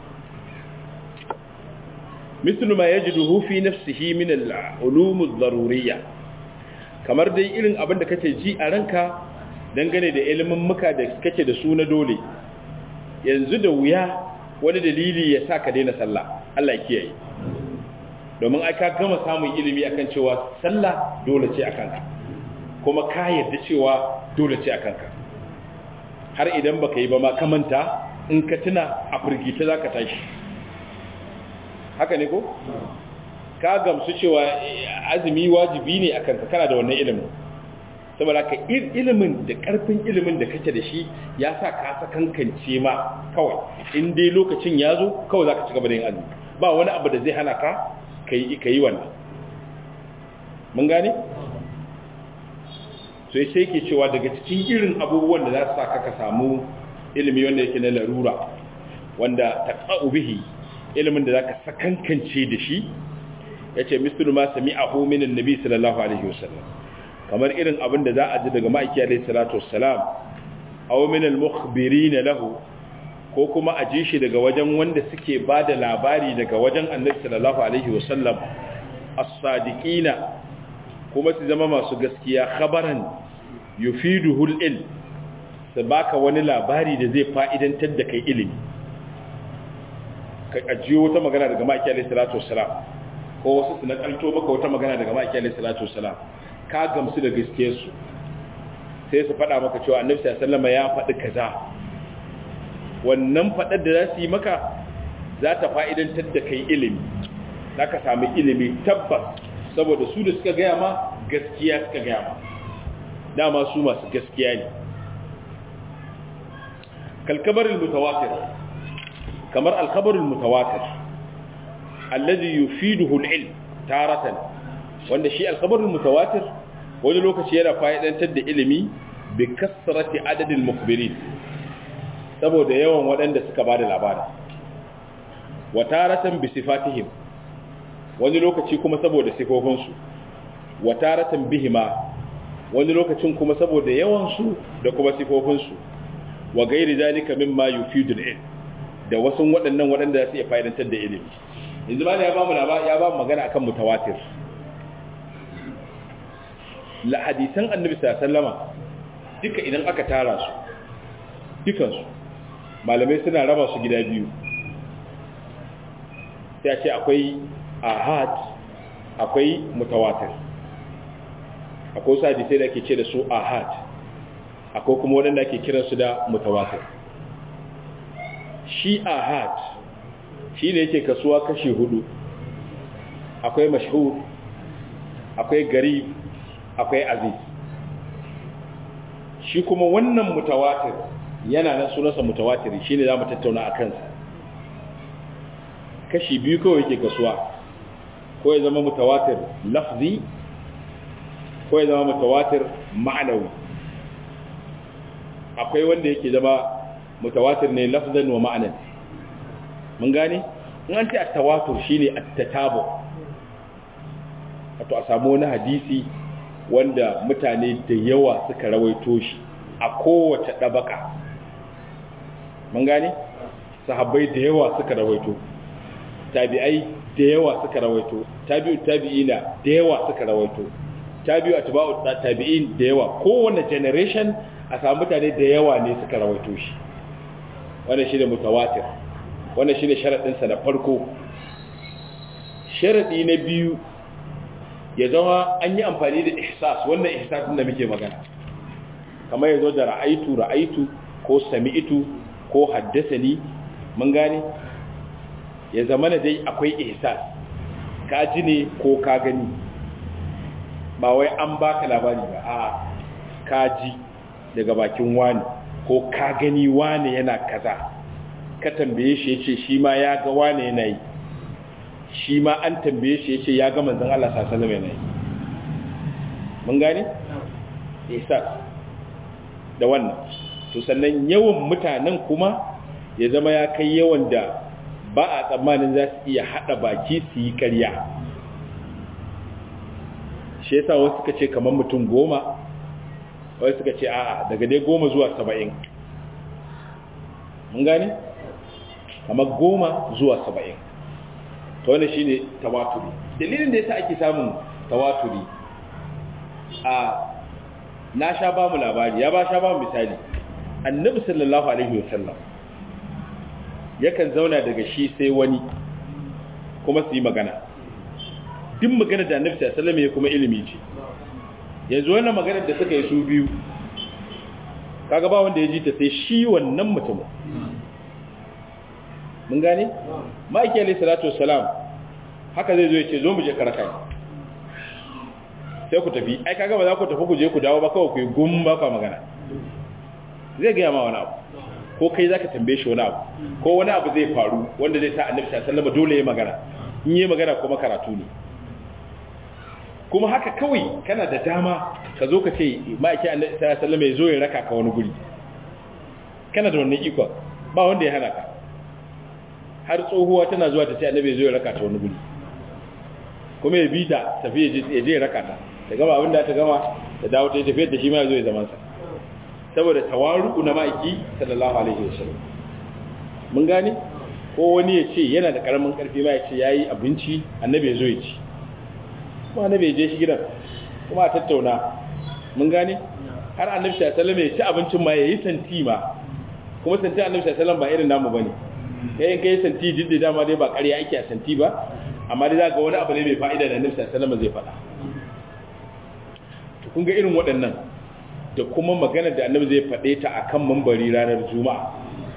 mislu ma yajiduhu fi nafsihi min al-ulum ad-daruriyya kamar dai irin abin da kake ji a ranka dangane da ilimin muka da kake da su na dole yanzu da wuya wani dalili ya sa ka daina sallah Allah ya kiyaye domin ai ka gama samun ilimi akan cewa sallah dole ce akan ka kuma ka yarda cewa dole ce akan ka har idan baka yi ba ma ka manta in ka tuna a firgita zaka tashi haka ne ko ka gamsu cewa azumi wajibi ne akan ka kana da wannan ilimin saboda ka ilimin da karfin ilimin da kake da shi ya sa ka sakankance ma kawai in dai lokacin ya zo kawai za ka ci gaba da yin azumi ba wani abu da zai hana ka ka yi wannan mun gane? sai sai ke cewa daga cikin irin abubuwan da za su sa ka samu ilimi wanda yake na larura wanda ta bihi ilimin da za ka sakankance da shi ya ce misali ma sami a hominin nabi sallallahu alaihi wasallam kamar irin abin da za a ji daga ma'aiki alaihi salatu wassalam aw min al-mukhbirin lahu ko kuma a ji shi daga wajen wanda suke bada labari daga wajen annabi sallallahu alaihi wasallam as-sadiqina kuma su zama masu gaskiya khabaran yufiduhu al-ilm su baka wani labari da zai fa'idantar da kai ilimi ka ajiyo wata magana daga ma'aiki alaihi salatu wassalam ko wasu su nakalto maka wata magana daga ma'aiki alaihi salatu wassalam ka gamsu da gaskiyarsu sai su faɗa maka cewa annabi sallama ya faɗi kaza wannan faɗar da za su yi maka za ta fa'idantar da kai ilimi za ka sami ilimi tabbas saboda su da suka gaya ma gaskiya suka gaya ma dama su masu gaskiya ne kalkabarin mutawatir kamar alkabarin mutawatir allazi yufiduhu al-ilm taratan wanda shi alkabarin mutawatir wani lokaci yana fa'idantar da ilimi bi kasrati adadin mukbirin saboda yawan waɗanda suka bada labari wa taratan bi sifatihim wani lokaci kuma saboda sifofinsu wa taratan bihima wani lokacin kuma saboda yawansu da kuma sifofinsu wa gairi zalika mimma yufidul ilm da wasu waɗannan waɗanda za su iya fa'idantar da ilimi yanzu ba ya ba mu ya ba mu magana akan mutawatir la hadisan annabi sallama duka idan aka tara su dukansu malamai suna raba su gida biyu sai a ce akwai ahad akwai mutawatir akwai wasu hadisai da ake ce da su ahad akwai kuma waɗanda ake kiransu da mutawatir shi ahad shi ne yake kasuwa kashi hudu akwai mashhur akwai garib akwai aziz shi kuma wannan mutawatir yana nan sunansa mutawatir shi ne za mu tattauna a kansa kashi biyu kawai yake kasuwa ko ya zama mutawatir lafzi ko ya zama mutawatir ma'anawi akwai wanda yake zama mutawatir ne lafzan wa ma'anan mun gane in an ce at-tawatur shine at-tatabu wato a samu wani hadisi wanda mutane da yawa suka rawaito shi a kowace dabaka mun gane sahabbai da yawa suka rawaito tabi'ai da yawa suka rawaito tabi'u tabi'ina da yawa suka rawaito tabi'u atba'u tabi'in da yawa kowanne generation a samu mutane da yawa ne suka rawaito shi wannan shine mutawatir wannan shine sharadin sa na farko sharadi na biyu ya zama an yi amfani da ihsas wannan ihsas din da muke magana kamar yazo da ra'aitu ra'aitu ko sami'tu ko haddasani mun gane ya zama da dai akwai ihsas ka ji ne ko ka gani ba wai an baka labari ba a ka ji daga bakin wani ko ka gani wani yana kaza ka tambaye shi yace shi ma ya ga wani yana yi shi ma an tambaye shi yace ya ga manzon Allah sallallahu alaihi wasallam yana yi mun gane ihsas da wannan to sannan yawan mutanen kuma ya zama ya kai yawan da ba a tsammanin za su iya haɗa baki su yi ƙarya shi yasa wasu suka ce kamar mutum goma wasu suka ce a'a daga dai goma zuwa saba'in mun gani kamar goma zuwa saba'in ta wani shi ne tawaturi dalilin da yasa ake samun tawaturi a na sha ba mu labari ya ba sha ba mu misali annabi sallallahu alaihi wasallam yakan zauna daga shi sai wani kuma su yi magana duk magana da annabi sallallahu alaihi ya kuma ilimi ce yanzu wannan maganar da suka yi su biyu kaga ba wanda ya ji ta sai shi wannan mutumin mun gane ma'aiki alaihi salatu wassalam haka zai zo ya ce zo mu je karakai sai ku tafi ai kaga ba za ku tafi ku je ku dawo ba kawai ku yi gum ba ka magana zai gaya ma wani abu ko kai zaka tambaye shi wani abu ko wani abu zai faru wanda zai sa annabi sallallahu alaihi wasallam dole ya magana in yi magana kuma karatu ne kuma haka kawai kana da dama ka zo ka ce ma'aiki annabi sallallahu alaihi wasallam ya zo ya raka ka wani guri kana da wannan iko ba wanda ya hana ka har tsohuwa tana zuwa ta ce annabi ya zo ya raka ta wani guri kuma ya bi ta tafi ya je ya raka ta ta gama abin da ta gama ta dawo ta yi tafiyar da shi ma ya zo ya zamansa saboda tawaru na ma'aiki sallallahu alaihi wasallam mun gane ko wani ya ce yana da karamin karfi ma ya ce yayi abinci annabi ya zo ya ci kuma annabi ya je shi gidan kuma a tattauna mun gane har annabi sallallahu alaihi wasallam ya ci abincin ma yayi santi ma kuma santi annabi sallallahu alaihi wasallam ba irin namu bane kai in kai santi diddi dama dai ba ƙarya ake a santi ba amma dai za ga wani abu ne mai fa'ida da annabi sallallahu alaihi wasallam zai faɗa to kun ga irin waɗannan da kuma magana da annabi zai faɗe ta a kan mambari ranar juma'a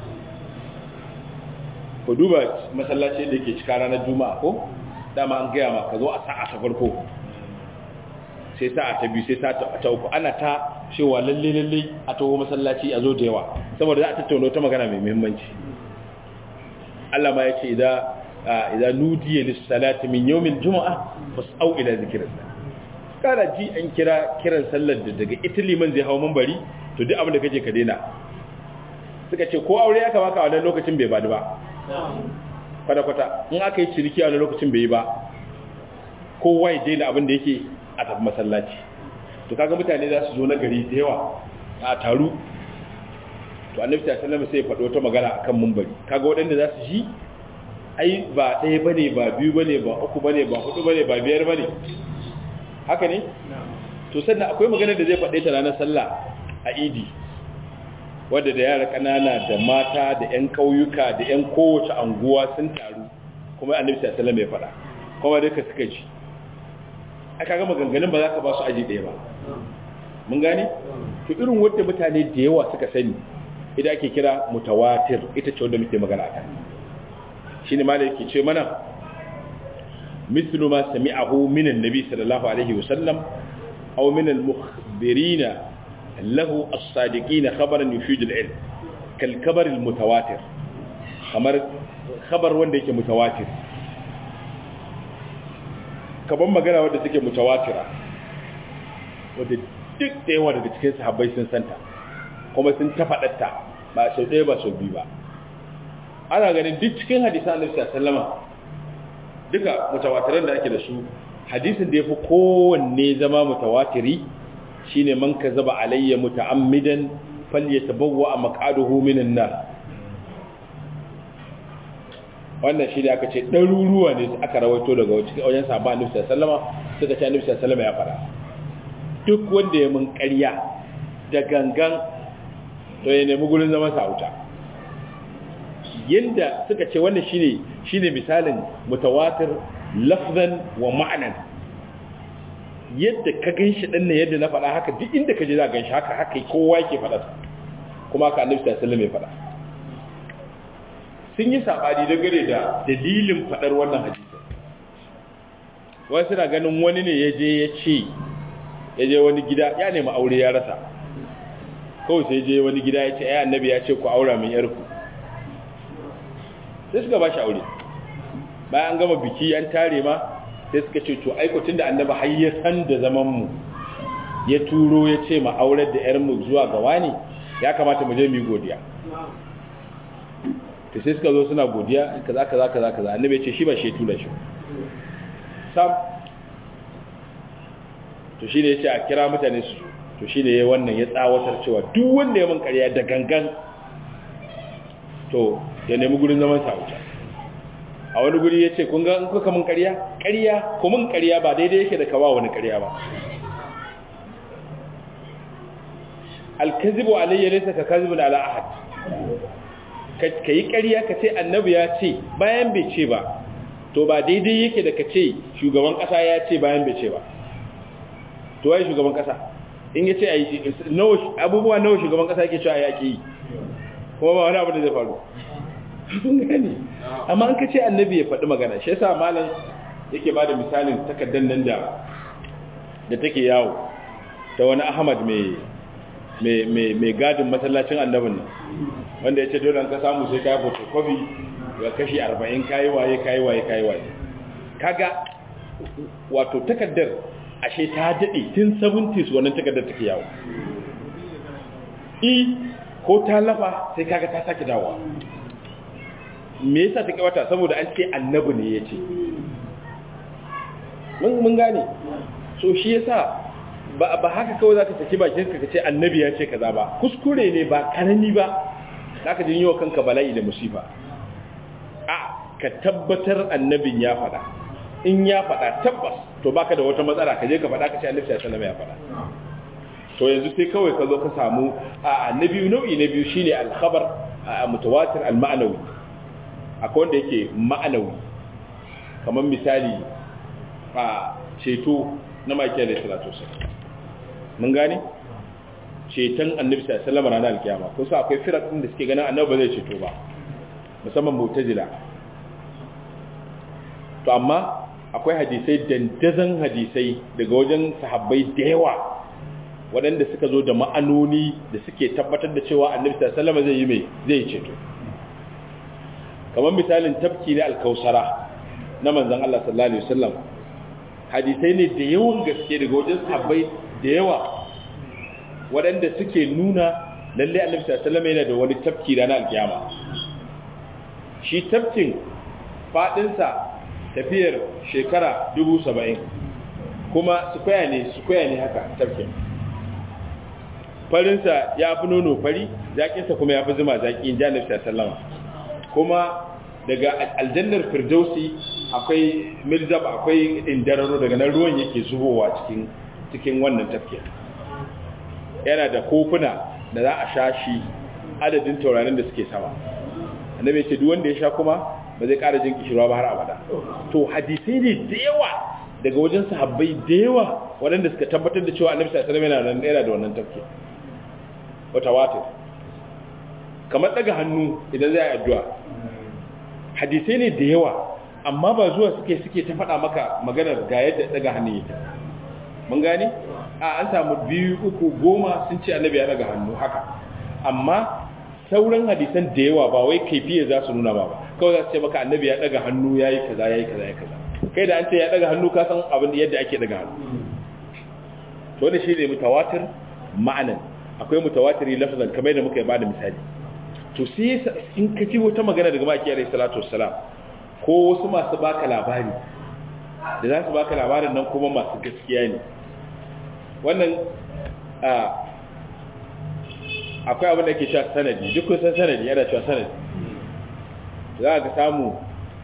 ku duba masallaci da ke cika ranar juma'a ko dama an gaya ma ka zo a sa'a ta farko sai sa'a ta biyu sai sa'a ta uku ana ta cewa lalle lalle a taho masallaci a zo da yawa saboda za a tattauna ta magana mai muhimmanci Allah ma ya ce idan nudiya lis-salati min yawmil juma'a fas'au ila zikrillah kana ji an kira kiran sallar da daga ita liman zai hau mambari to duk abin da kake ka daina suka ce ko aure aka baka a wannan lokacin bai bada ba kwata-kwata in aka yi ciniki a wannan lokacin bai yi ba kowa ya daina abin da yake a tafi masallaci to kaga mutane za su zo na gari da yawa a taru to annabi ta sallama sai ya faɗo ta magana akan mambari kaga waɗanda za su ji ai ba ɗaya bane ba biyu bane ba uku bane ba hudu bane ba biyar bane haka ne to sannan akwai magana da zai faɗe ta ranar sallah a idi wadda da yara ƙanana da mata da 'yan ƙauyuka da 'yan kowace anguwa sun taru kuma annabi sallallahu alaihi ya faɗa kuma duka suka ji aka ga maganganun ba za ka ba su aji ɗaya ba mun gane to irin wadda mutane da yawa suka sani idan ake kira mutawatir ita ce wanda muke magana akan shine malai yake ce mana مثل ما سمعه من النبي صلى الله عليه وسلم أو من المخبرين له الصادقين خبرا يفيد العلم كالكبر المتواتر خبر خبر wanda yake mutawatir kaban magana wanda take mutawatira wanda duk da yawa daga cikin sahabbai sun santa kuma sun ta faɗatta ba sau ɗaya ba sau biyu ba ana ganin duk cikin hadisan annabi sallallahu alaihi wasallam duka mutawatiran da ake da su hadisin da ya fi kowanne zama mutawatiri shine man ka zaba alayya muta'ammidan falyatabawwa maq'aduhu minan nar wannan shi ne aka ce ɗaruruwa ne aka rawaito daga wajen sabon annabi sallama suka ce annabi sallama ya fara duk wanda ya mun ƙarya da gangan to ya nemi gurin zaman sa wuta yanda suka ce wannan shine shine misalin mutawatir lafzan wa ma'anan yadda ka ganshi din ne yadda na faɗa haka duk inda ka je za ka ganshi haka haka kowa yake faɗa kuma haka annabi sallallahu alaihi wasallam ya faɗa sun yi sabani dangane da dalilin faɗar wannan hadisi wai suna ganin wani ne ya je ya ce ya je wani gida ya nemi aure ya rasa kawai sai je wani gida ya ce ai annabi ya ce ku aura min yarku sai suka ba shi aure bayan an gama biki an tare ma sai suka ce to aikotun da annabi har ya san da zaman mu ya turo ya ce ma aurar da yar mu zuwa ga wani ya kamata mu je mu yi godiya to sai suka zo suna godiya kaza kaza kaza kaza annabi ya ce shi ba shi tura shi sam to shine ya ce a kira mutane su to shine ya wannan ya tsawatar cewa duk wanda ya mun ƙarya da gangan to ya nemi gurin zaman sa wuta a wani guri ya ce kun ga in kuka mun ƙarya ƙarya ko mun ƙarya ba daidai yake da kawa wani ƙarya ba alkazibu alayya laysa ka kazibun ala ahad ka yi ƙarya ka ce annabi ya ce bayan bai ce ba to ba daidai yake da ka ce shugaban ƙasa ya ce bayan bai ce ba to wai shugaban ƙasa in ya ce abubuwa nawa shugaban ƙasa yake cewa ya ke yi kuma ba wani abu da zai faru sun gani amma an ka ce annabi ya faɗi magana shi yasa malam yake ba da misalin takardar nan da da take yawo ta wani ahmad mai gadin masallacin annabin nan wanda ya ce dole an ka samu sai kayi photocopy ga kashi 40 kayi waye kayi waye kayi waye kaga wato takardar ashe ta daɗe tun 70s wannan takardar take yawo i ko ta lafa sai kaga ta sake dawowa me yasa take wata saboda an ce annabi ne ya ce mun gane so shi yasa ba ba haka kawai zaka saki bakin ka ce annabi ya ce kaza ba kuskure ne ba karami ba zaka jin yiwa kanka bala'i da musiba a ka tabbatar annabin ya faɗa in ya faɗa tabbas to baka da wata matsala ka je ka faɗa ka ce annabi sallallahu alaihi wasallam ya faɗa to yanzu sai kawai ka zo ka samu a na biyu nau'i na biyu shine al-khabar mutawatir al-ma'nawi akwai wanda yake ma'anawi kamar misali a ceto na makiyar da salatu mun gane ceton annabi sallallahu alaihi wasallam ranar alkiyama ko sa akwai firar din da suke ganin annabi ba zai ceto ba musamman mu'tazila to amma akwai hadisai dandazan hadisai daga wajen sahabbai da yawa waɗanda suka zo da ma'anoni da suke tabbatar da cewa annabi sallallahu alaihi wasallam zai yi mai zai ceto kamar misalin tafki na alkausara na manzon Allah sallallahu alaihi wasallam hadisai ne da yawan gaske daga wajen sahabbai da yawa waɗanda suke nuna lalle annabi sallallahu alaihi wasallam yana da wani tafki ranar alkiyama shi tafkin fadinsa tafiyar shekara dubu saba'in kuma sukwaya ne sukwaya ne haka tafkin farinsa ya fi nono fari zaƙinsa kuma ya fi zuma zaƙi in janib sallama kuma daga aljannar firdausi akwai mirzab akwai indararo daga nan ruwan yake zubowa cikin cikin wannan tafkin yana da kofuna da za a sha shi adadin taurarin da suke sama annabi ya ce duk wanda ya sha kuma ba zai ƙara jin kishirwa ba har abada to hadisai ne da yawa daga wajen sahabbai da yawa waɗanda suka tabbatar da cewa annabi sallallahu alaihi wasallam yana da wannan tafki wata wata kamar daga hannu idan zai addu'a hadisai ne da yawa amma ba zuwa suke suke ta faɗa maka maganar ga yadda daga hannu yake mun gane a an samu biyu uku goma sun ce annabi ya daga hannu haka amma sauran hadisan da yawa ba wai kaifiya za su nuna ba ba kawai za su ce maka annabi ya daga hannu ya yi kaza ya yi kaza ya kaza kai da an ce ya daga hannu ka san abin yadda ake daga hannu to da shi ne mutawatir ma'anan akwai mutawatiri lafazan kamar yadda muka yi bada misali to sai in ka ji wata magana daga maki alaihi salatu wassalam ko wasu masu baka labari da za su baka labarin nan kuma masu gaskiya ne wannan akwai abin da ke cewa sanadi duk kusan sanadi yana cewa sanadi za ka samu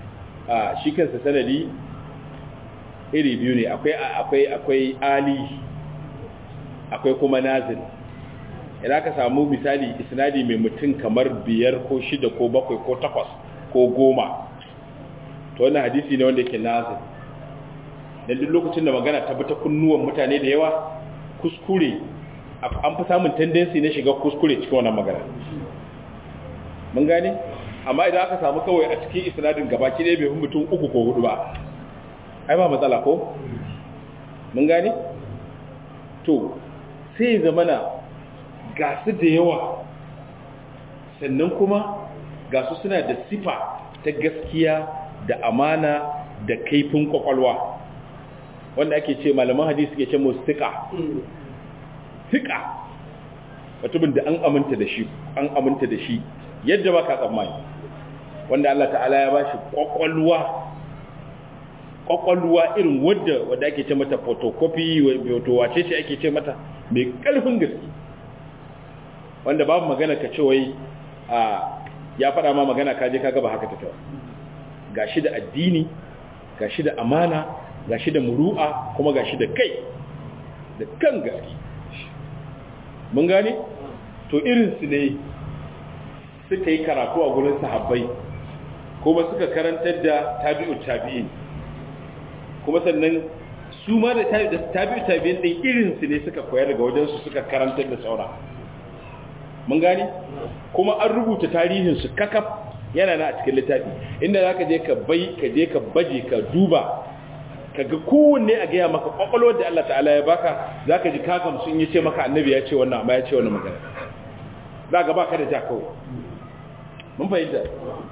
a shi kansa sanadi iri biyu ne akwai akwai akwai ali akwai kuma nazil idan ka samu misali isnadi mai mutum kamar biyar ko shida ko bakwai ko takwas ko goma to wannan hadisi ne wanda yake nazil dan duk lokacin da magana ta bi ta kunnuwan mutane da yawa kuskure an fi samun tendency na shiga kuskure cikin wannan magana mun gane amma idan aka samu kawai a cikin isnadin gabaki ɗaya bai fi mutum uku ko hudu ba ai ba matsala ko mun gane to sai zamana ga su da yawa sannan kuma ga su suna da sifa ta gaskiya da amana da kaifin kwakwalwa wanda ake ce malaman hadisi ke ce mu sika sika mutumin da an aminta da shi an aminta da shi yadda ba ka tsammani wanda Allah ta'ala ya ba shi kwakwalwa kwakwalwa irin wadda wadda ake ce mata photocopy wato wace ce ake ce mata mai karfin gaske wanda babu magana ka ce wai a ya faɗa ma magana ka je ka gaba haka take gashi da addini gashi da amana gashi da muru'a kuma gashi da kai da kan gaske mun gane to irin su ne suka yi karatu a gurin sahabbai kuma suka karantar da tabi'u tabi'in kuma sannan su ma da tabi'u tabi'in din irin su ne suka koya daga wajen su suka karantar da saura mun gane kuma an rubuta tarihin su kakaf yana na a cikin littafi inda zaka je ka bai ka je ka baje ka duba ka ga kowanne a gaya maka kwakwalwar da Allah ta'ala ya baka zaka ji kagam sun yi ce maka annabi ya ce wannan amma ya ce wannan magana za ga baka da ja kawai mun fahimta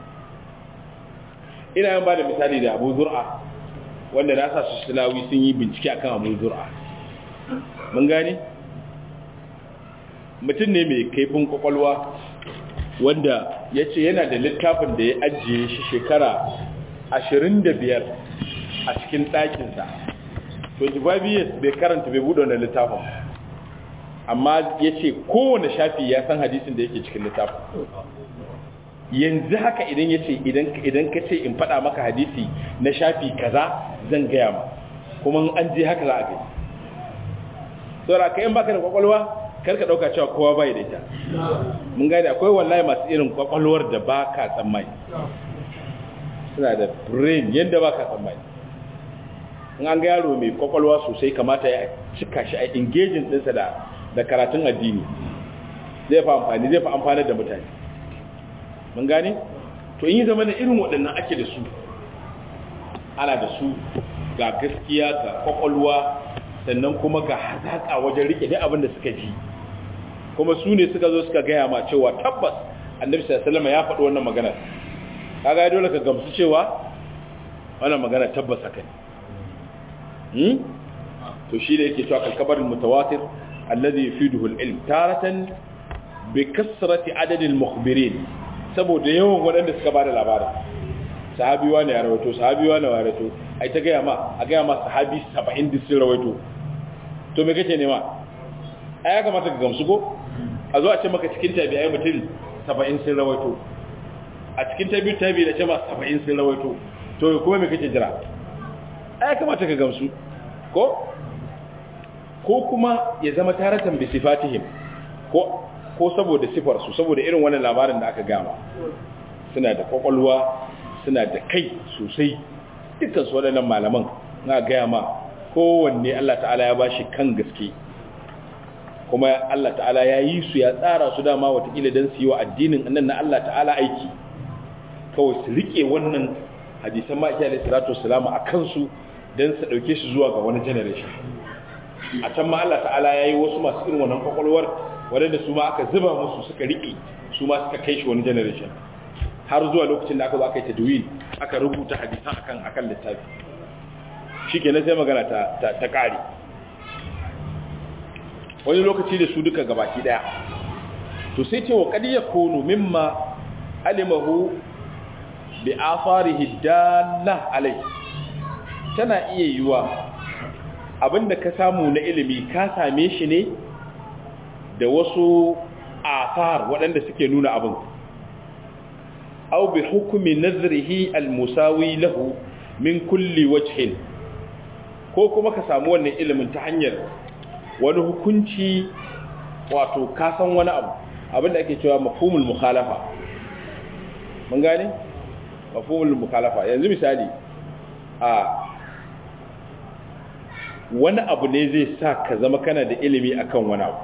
ina yan ba da misali da abu zur'a wanda na sa su silawi sun yi bincike akan abu zur'a mun gane mutum ne mai kaifin kwakwalwa wanda ya ce yana da littafin da ya ajiye shi shekara 25 a cikin ɗakinsa 25 years bai karanta bai buɗe wannan littafin amma ya ce kowane shafi ya san hadisin da yake cikin littafin yanzu haka idan ya ce idan ka ce in faɗa maka hadisi na shafi kaza zan gaya ma kuma an je haka za a gai saura ka yin baka da kwakwalwa karka ɗauka cewa kowa bai da ita mun gane akwai wallahi masu irin kwakwalwar da ba ka tsammani suna da brain yadda ba ka tsammani in an ga yaro mai kwakwalwa sosai kamata ya cika shi a engaging ɗinsa da karatun addini zai fa amfani zai fa amfani da mutane mun gane to in yi zama da irin waɗannan ake da su ana da su ga gaskiya ga kwakwalwa sannan kuma ga hazaƙa wajen rike duk abin da suka ji kuma su ne suka zo suka gaya ma cewa tabbas annabi sallallahu ya faɗi wannan magana kaga dole ka gamsu cewa wannan magana tabbas haka ne hmm? to shi da yake cewa kalkabar mutawatir alladhi yufiduhu al-ilm taratan bi kasrati adad al-mukhbirin saboda yawan waɗanda suka bada labarin sahabi wani ya rawaito sahabi wani ya rawaito ai ta gaya ma a gaya ma sahabi 70 din sun rawaito to me kake nema ai ya kamata ka gamsu ko a zo a ce maka cikin tabi'ai mutum 70 sun rawaito a cikin tabi'u tabi'i da ce ma 70 sun rawaito to kuma me kake jira ai ya kamata ka gamsu ko ko kuma ya zama taratan bi sifatihim ko ko saboda sifar su saboda irin wannan labarin da aka gama suna da kwakwalwa suna da kai sosai dukkan su waɗannan malaman na gaya ma kowanne Allah ta'ala ya bashi kan gaske kuma Allah ta'ala ya yi su ya tsara su dama watakila don su yi wa addinin annan na Allah ta'ala aiki kawai su rike wannan hadisan ma'aiki alaihi salatu wassalamu a kansu don su ɗauke su zuwa ga wani generation a can ma Allah ta'ala ya yi wasu masu irin wannan kwakwalwar waɗanda su ma aka zuba musu suka riƙe su ma suka kai shi wani generation har zuwa lokacin da aka zo aka yi tadwin aka rubuta hadisan akan akan littafi shikenan sai magana ta ta, ta kare wani lokaci da su duka gabaki daya to sai ce wa qad yakunu mimma alimahu bi afarihi dalla alai tana iya yiwa abinda ka samu na ilimi ka same shi ne da wasu asar waɗanda suke nuna abin aw bi hukmi nazrihi al-musawi lahu min kulli wajhin ko kuma ka samu wannan ilimin ta hanyar wani hukunci wato ka san wani abu abinda ake cewa mafhumul mukhalafa mun gane mafhumul mukhalafa yanzu misali a wani abu ne zai sa ka zama kana da ilimi akan wani abu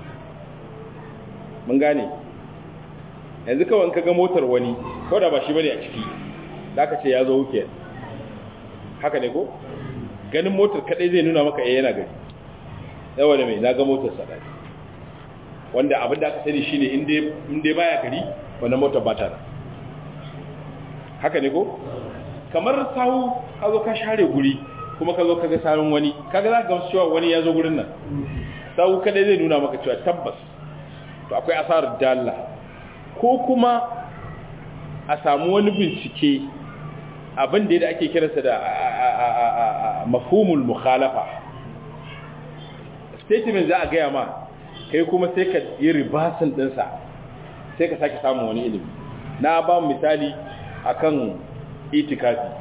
mun gane yanzu kawai ka ga motar wani ko da ba shi bane a ciki da aka ce ya zo wuke haka ne ko ganin motar kadai zai nuna maka eh yana gari yawa da mai na ga motar sa wanda abin da aka sani shine in dai in dai baya gari wannan motar ba ta haka ne ko kamar sahu ka zo ka share guri kuma ka zo ka ga sarun wani kaga za ka ga cewa wani ya zo gurin nan sahu kadai zai nuna maka cewa tabbas to akwai asarar dalla ko kuma a samu wani bincike abin da ake kiransa da mafhumul mukhalafa statement za a gaya ma kai kuma sai ka yi ribasin dinsa sai ka sake samun wani ilimi na ba misali akan itikafi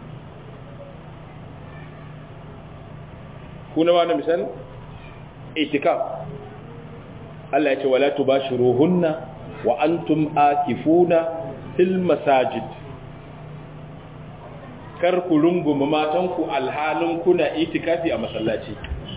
kuna wani misali itikaf Allah ya ce wala tubashiruhunna wa antum akifuna fil masajid kar ku runguma matanku alhalin kuna itikafi a masallaci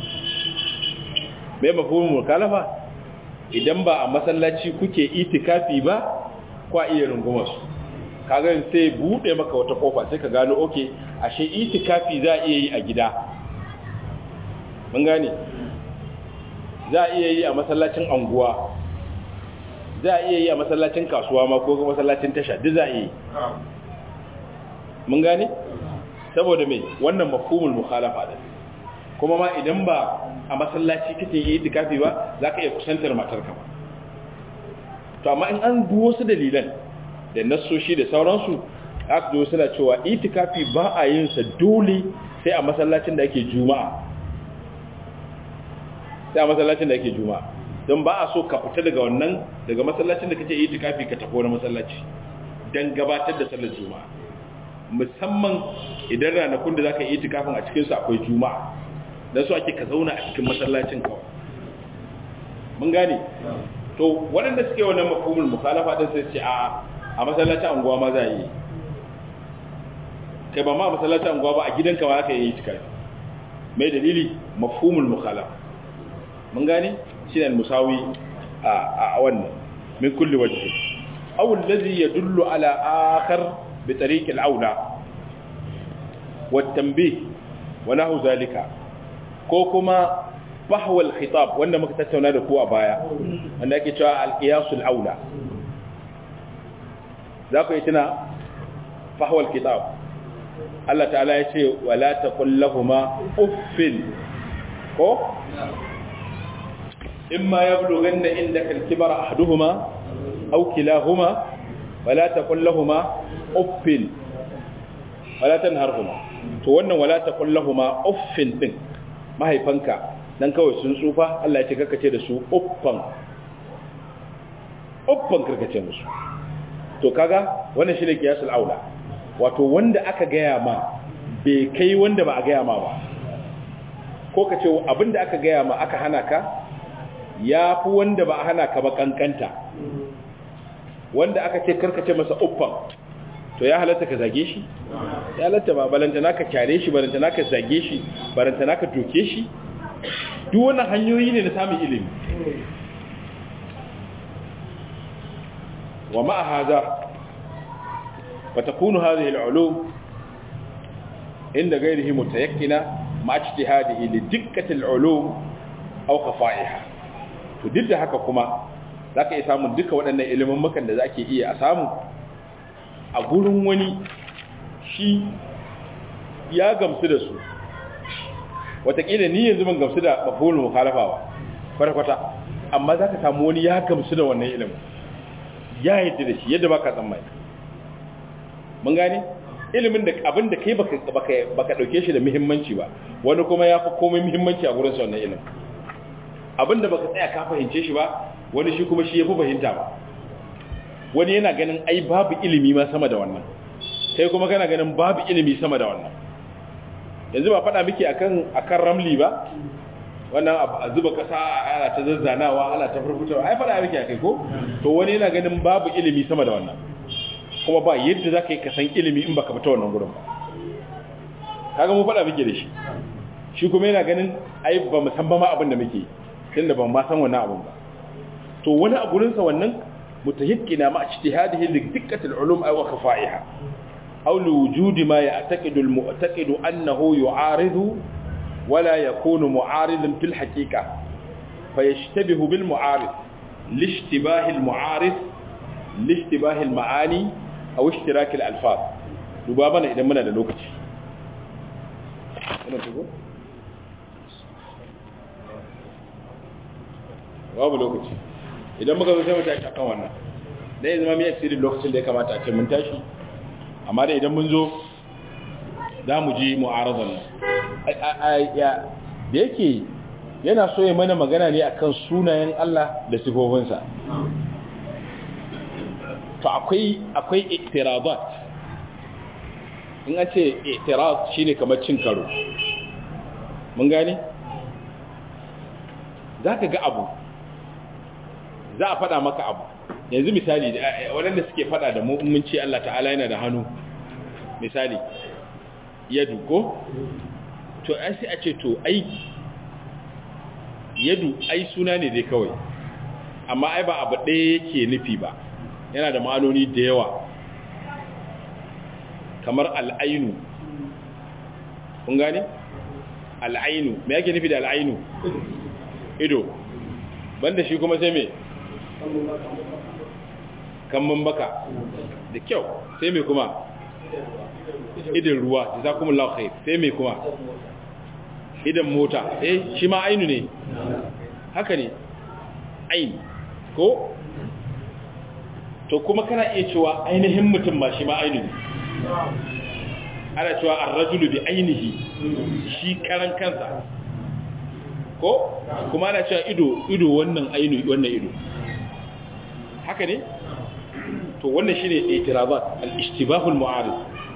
mai mafhumin mukalafa idan ba a masallaci kuke itikafi ba kwa iya runguma su kaga sai bude maka wata kofa sai ka gano oke ashe itikafi za a iya yi a gida mun gane za a iya yi a masallacin anguwa za a iya yi a masallacin kasuwa ma ko masallacin tasha duk za a iya yi mun gane saboda mai wannan mafhumul mukhalafa din kuma ma idan ba a masallaci kake yi itikafi ba za ka iya kusantar matarka ba to amma in an bi wasu dalilan da nassoshi da sauransu aka zo suna cewa itikafi ba a yin sa dole sai a masallacin da ake juma'a sai a masallacin da ake juma'a don ba a so ka fita daga wannan daga masallacin da kake itikafi ka tafi wani masallaci dan gabatar da sallar juma'a musamman idan ranakun da zaka yi itikafin a cikin su akwai juma'a dan su ake ka zauna a cikin masallacin kawai mun gane to waɗanda suke wannan mafhumul mukhalafa din sai ce a a masallacin anguwa ma za yi kai ba ma a masallacin anguwa ba a gidanka ma aka yi itikafi mai dalili mafhumul mukhalafa mun gane shine al-musawi a wannan min kulli wajhi aw alladhi yadullu ala akhar bi tariq al-aula wa tanbih wa nahu zalika ko kuma fahwa al-khitab wanda muka tattauna da ku a baya wanda ake cewa al-qiyas al-aula za ku yi tuna fahwa al-khitab Allah ta'ala ya ce wala taqul lahumu uffin ko إما يبلغن عندك الكبر أحدهما أو كلاهما ولا تقل لهما أف ولا تنهرهما to wannan wala taqul lahumu uffin din mahaifanka dan kawai sun tsufa Allah ya ce karkace da su uffan uffan karkace musu to kaga wannan shine kiyasul aula wato wanda aka gaya ma bai kai wanda ba a gaya ma ba ko kace abinda aka gaya ma aka hana ka ya fi wanda ba a hana ka ba kankanta wanda aka ce karkace masa uffan to ya halatta ka zage shi ya halatta ba balantana ka kyare shi balantana ka zage shi balantana ka doke shi duk wannan hanyoyi ne na samun ilimi wa ma'a haza fa takunu hadhihi al-ulum inda ghayrihi mutayakkina ma ijtihadihi li dikkati al-ulum aw khafa'iha to duk da haka kuma za ka iya samun duka waɗannan ilimin makan da za ke iya a samu a gurin wani shi ya gamsu da su watakila ni yanzu ban gamsu da mafulun mukhalafa ba kwata-kwata amma za ka samu wani ya gamsu da wannan ilimin ya yadda da shi yadda ba ka tsammai mun gane ilimin da abin da kai baka ɗauke shi da muhimmanci ba wani kuma ya fi komai muhimmanci a gurin sa wannan ilimin abinda baka tsaya ka fahimce shi ba wani shi kuma shi yafi fahimta ba wani yana ganin ai babu ilimi ma sama da wannan sai kuma kana ganin babu ilimi sama da wannan yanzu ba faɗa miki akan akan ramli ba wannan a zuba kasa ana ta zazzanawa ana ta furfutawa ai faɗa miki akai ko to wani yana ganin babu ilimi sama da wannan kuma ba yadda zaka yi kasan ilimi in baka fita wannan gurin ba kaga mu faɗa miki da shi shi kuma yana ganin ai ba mu san ba ma abin da muke tunda ban ma san wannan abin ba to wani a gurin sa wannan mutayakkina ma ijtihadihi li dikkat al-ulum aw khafa'iha aw li wujudi ma ya'taqidu al-mu'taqidu annahu yu'aridu wala yakunu mu'aridan fil haqiqa fayashtabihu bil mu'arid lishtibahi al-mu'arid lishtibahi al-ma'ani aw ishtirak al-alfaz duba bana idan muna da lokaci wannan tugo babu lokaci idan muka zo sai mu tashi akan wannan dai zama mai asirin lokacin da ya kamata a ce mun tashi amma da idan mun zo za mu ji mu'aradan da yake yana so ya mana magana ne akan sunayen Allah da sifofinsa to akwai akwai iktirabat in a ce itirad shine kamar cin karo mun gane za ka ga abu za a fada maka abu yanzu misali waɗanda suke fada da mu'minci Allah ta'ala yana da hannu misali yadu ko to ai sai a ce to ai yadu ai suna ne dai kawai amma ai ba abu ɗaya yake nufi ba yana da ma'anoni da yawa kamar al'ainu kun gane al'ainu me yake nufi da al'ainu ido banda shi kuma sai me kamman baka da kyau sai me kuma idan ruwa da za kuma laukhair sai me kuma idan mota eh shi ma ainu ne haka ne ain ko to kuma kana iya cewa ainihin mutum ma shi ma ainu ne ana cewa ar-rajulu bi ainihi shi karan kansa ko kuma ana cewa ido ido wannan ainu wannan ido haka ne to wannan shine itirabat al-ishtibahul mu'arid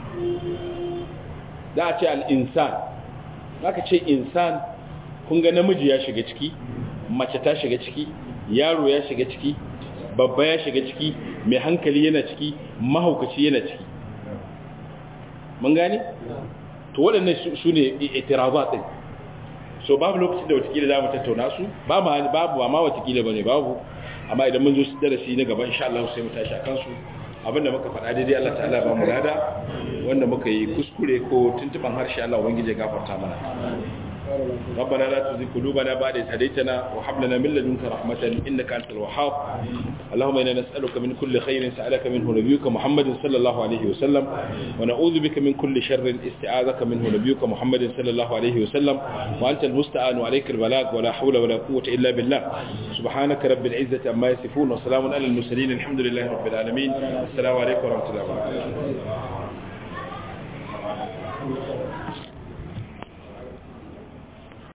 da a ce al-insan zaka ce insan kun ga namiji ya shiga ciki mace ta shiga ciki yaro ya shiga ciki babba ya shiga ciki mai hankali yana ciki mahaukaci yana ciki mun gane to waɗannan su ne itirabat din so babu lokacin da watakila za mu tattauna su babu ba ma watakila ba ne babu amma idan mun zo su darasi na gaba insha Allah sai mu tashi akan su abinda muka faɗa daidai Allah ta'ala ba mu lada wanda muka yi kuskure ko tuntuban harshe Allah ubangiji ya gafarta mana ربنا لا تزغ قلوبنا بعد إذ هديتنا وهب لنا من لدنك رحمة إنك أنت الوهاب اللهم إنا نسألك من كل خير سألك منه نبيك محمد صلى الله عليه وسلم ونعوذ بك من كل شر استعاذك منه نبيك محمد صلى الله عليه وسلم وأنت المستعان وعليك البلاغ ولا حول ولا قوة إلا بالله سبحانك رب العزة عما يصفون وسلام على المرسلين الحمد لله رب العالمين السلام عليكم ورحمة الله وبركاته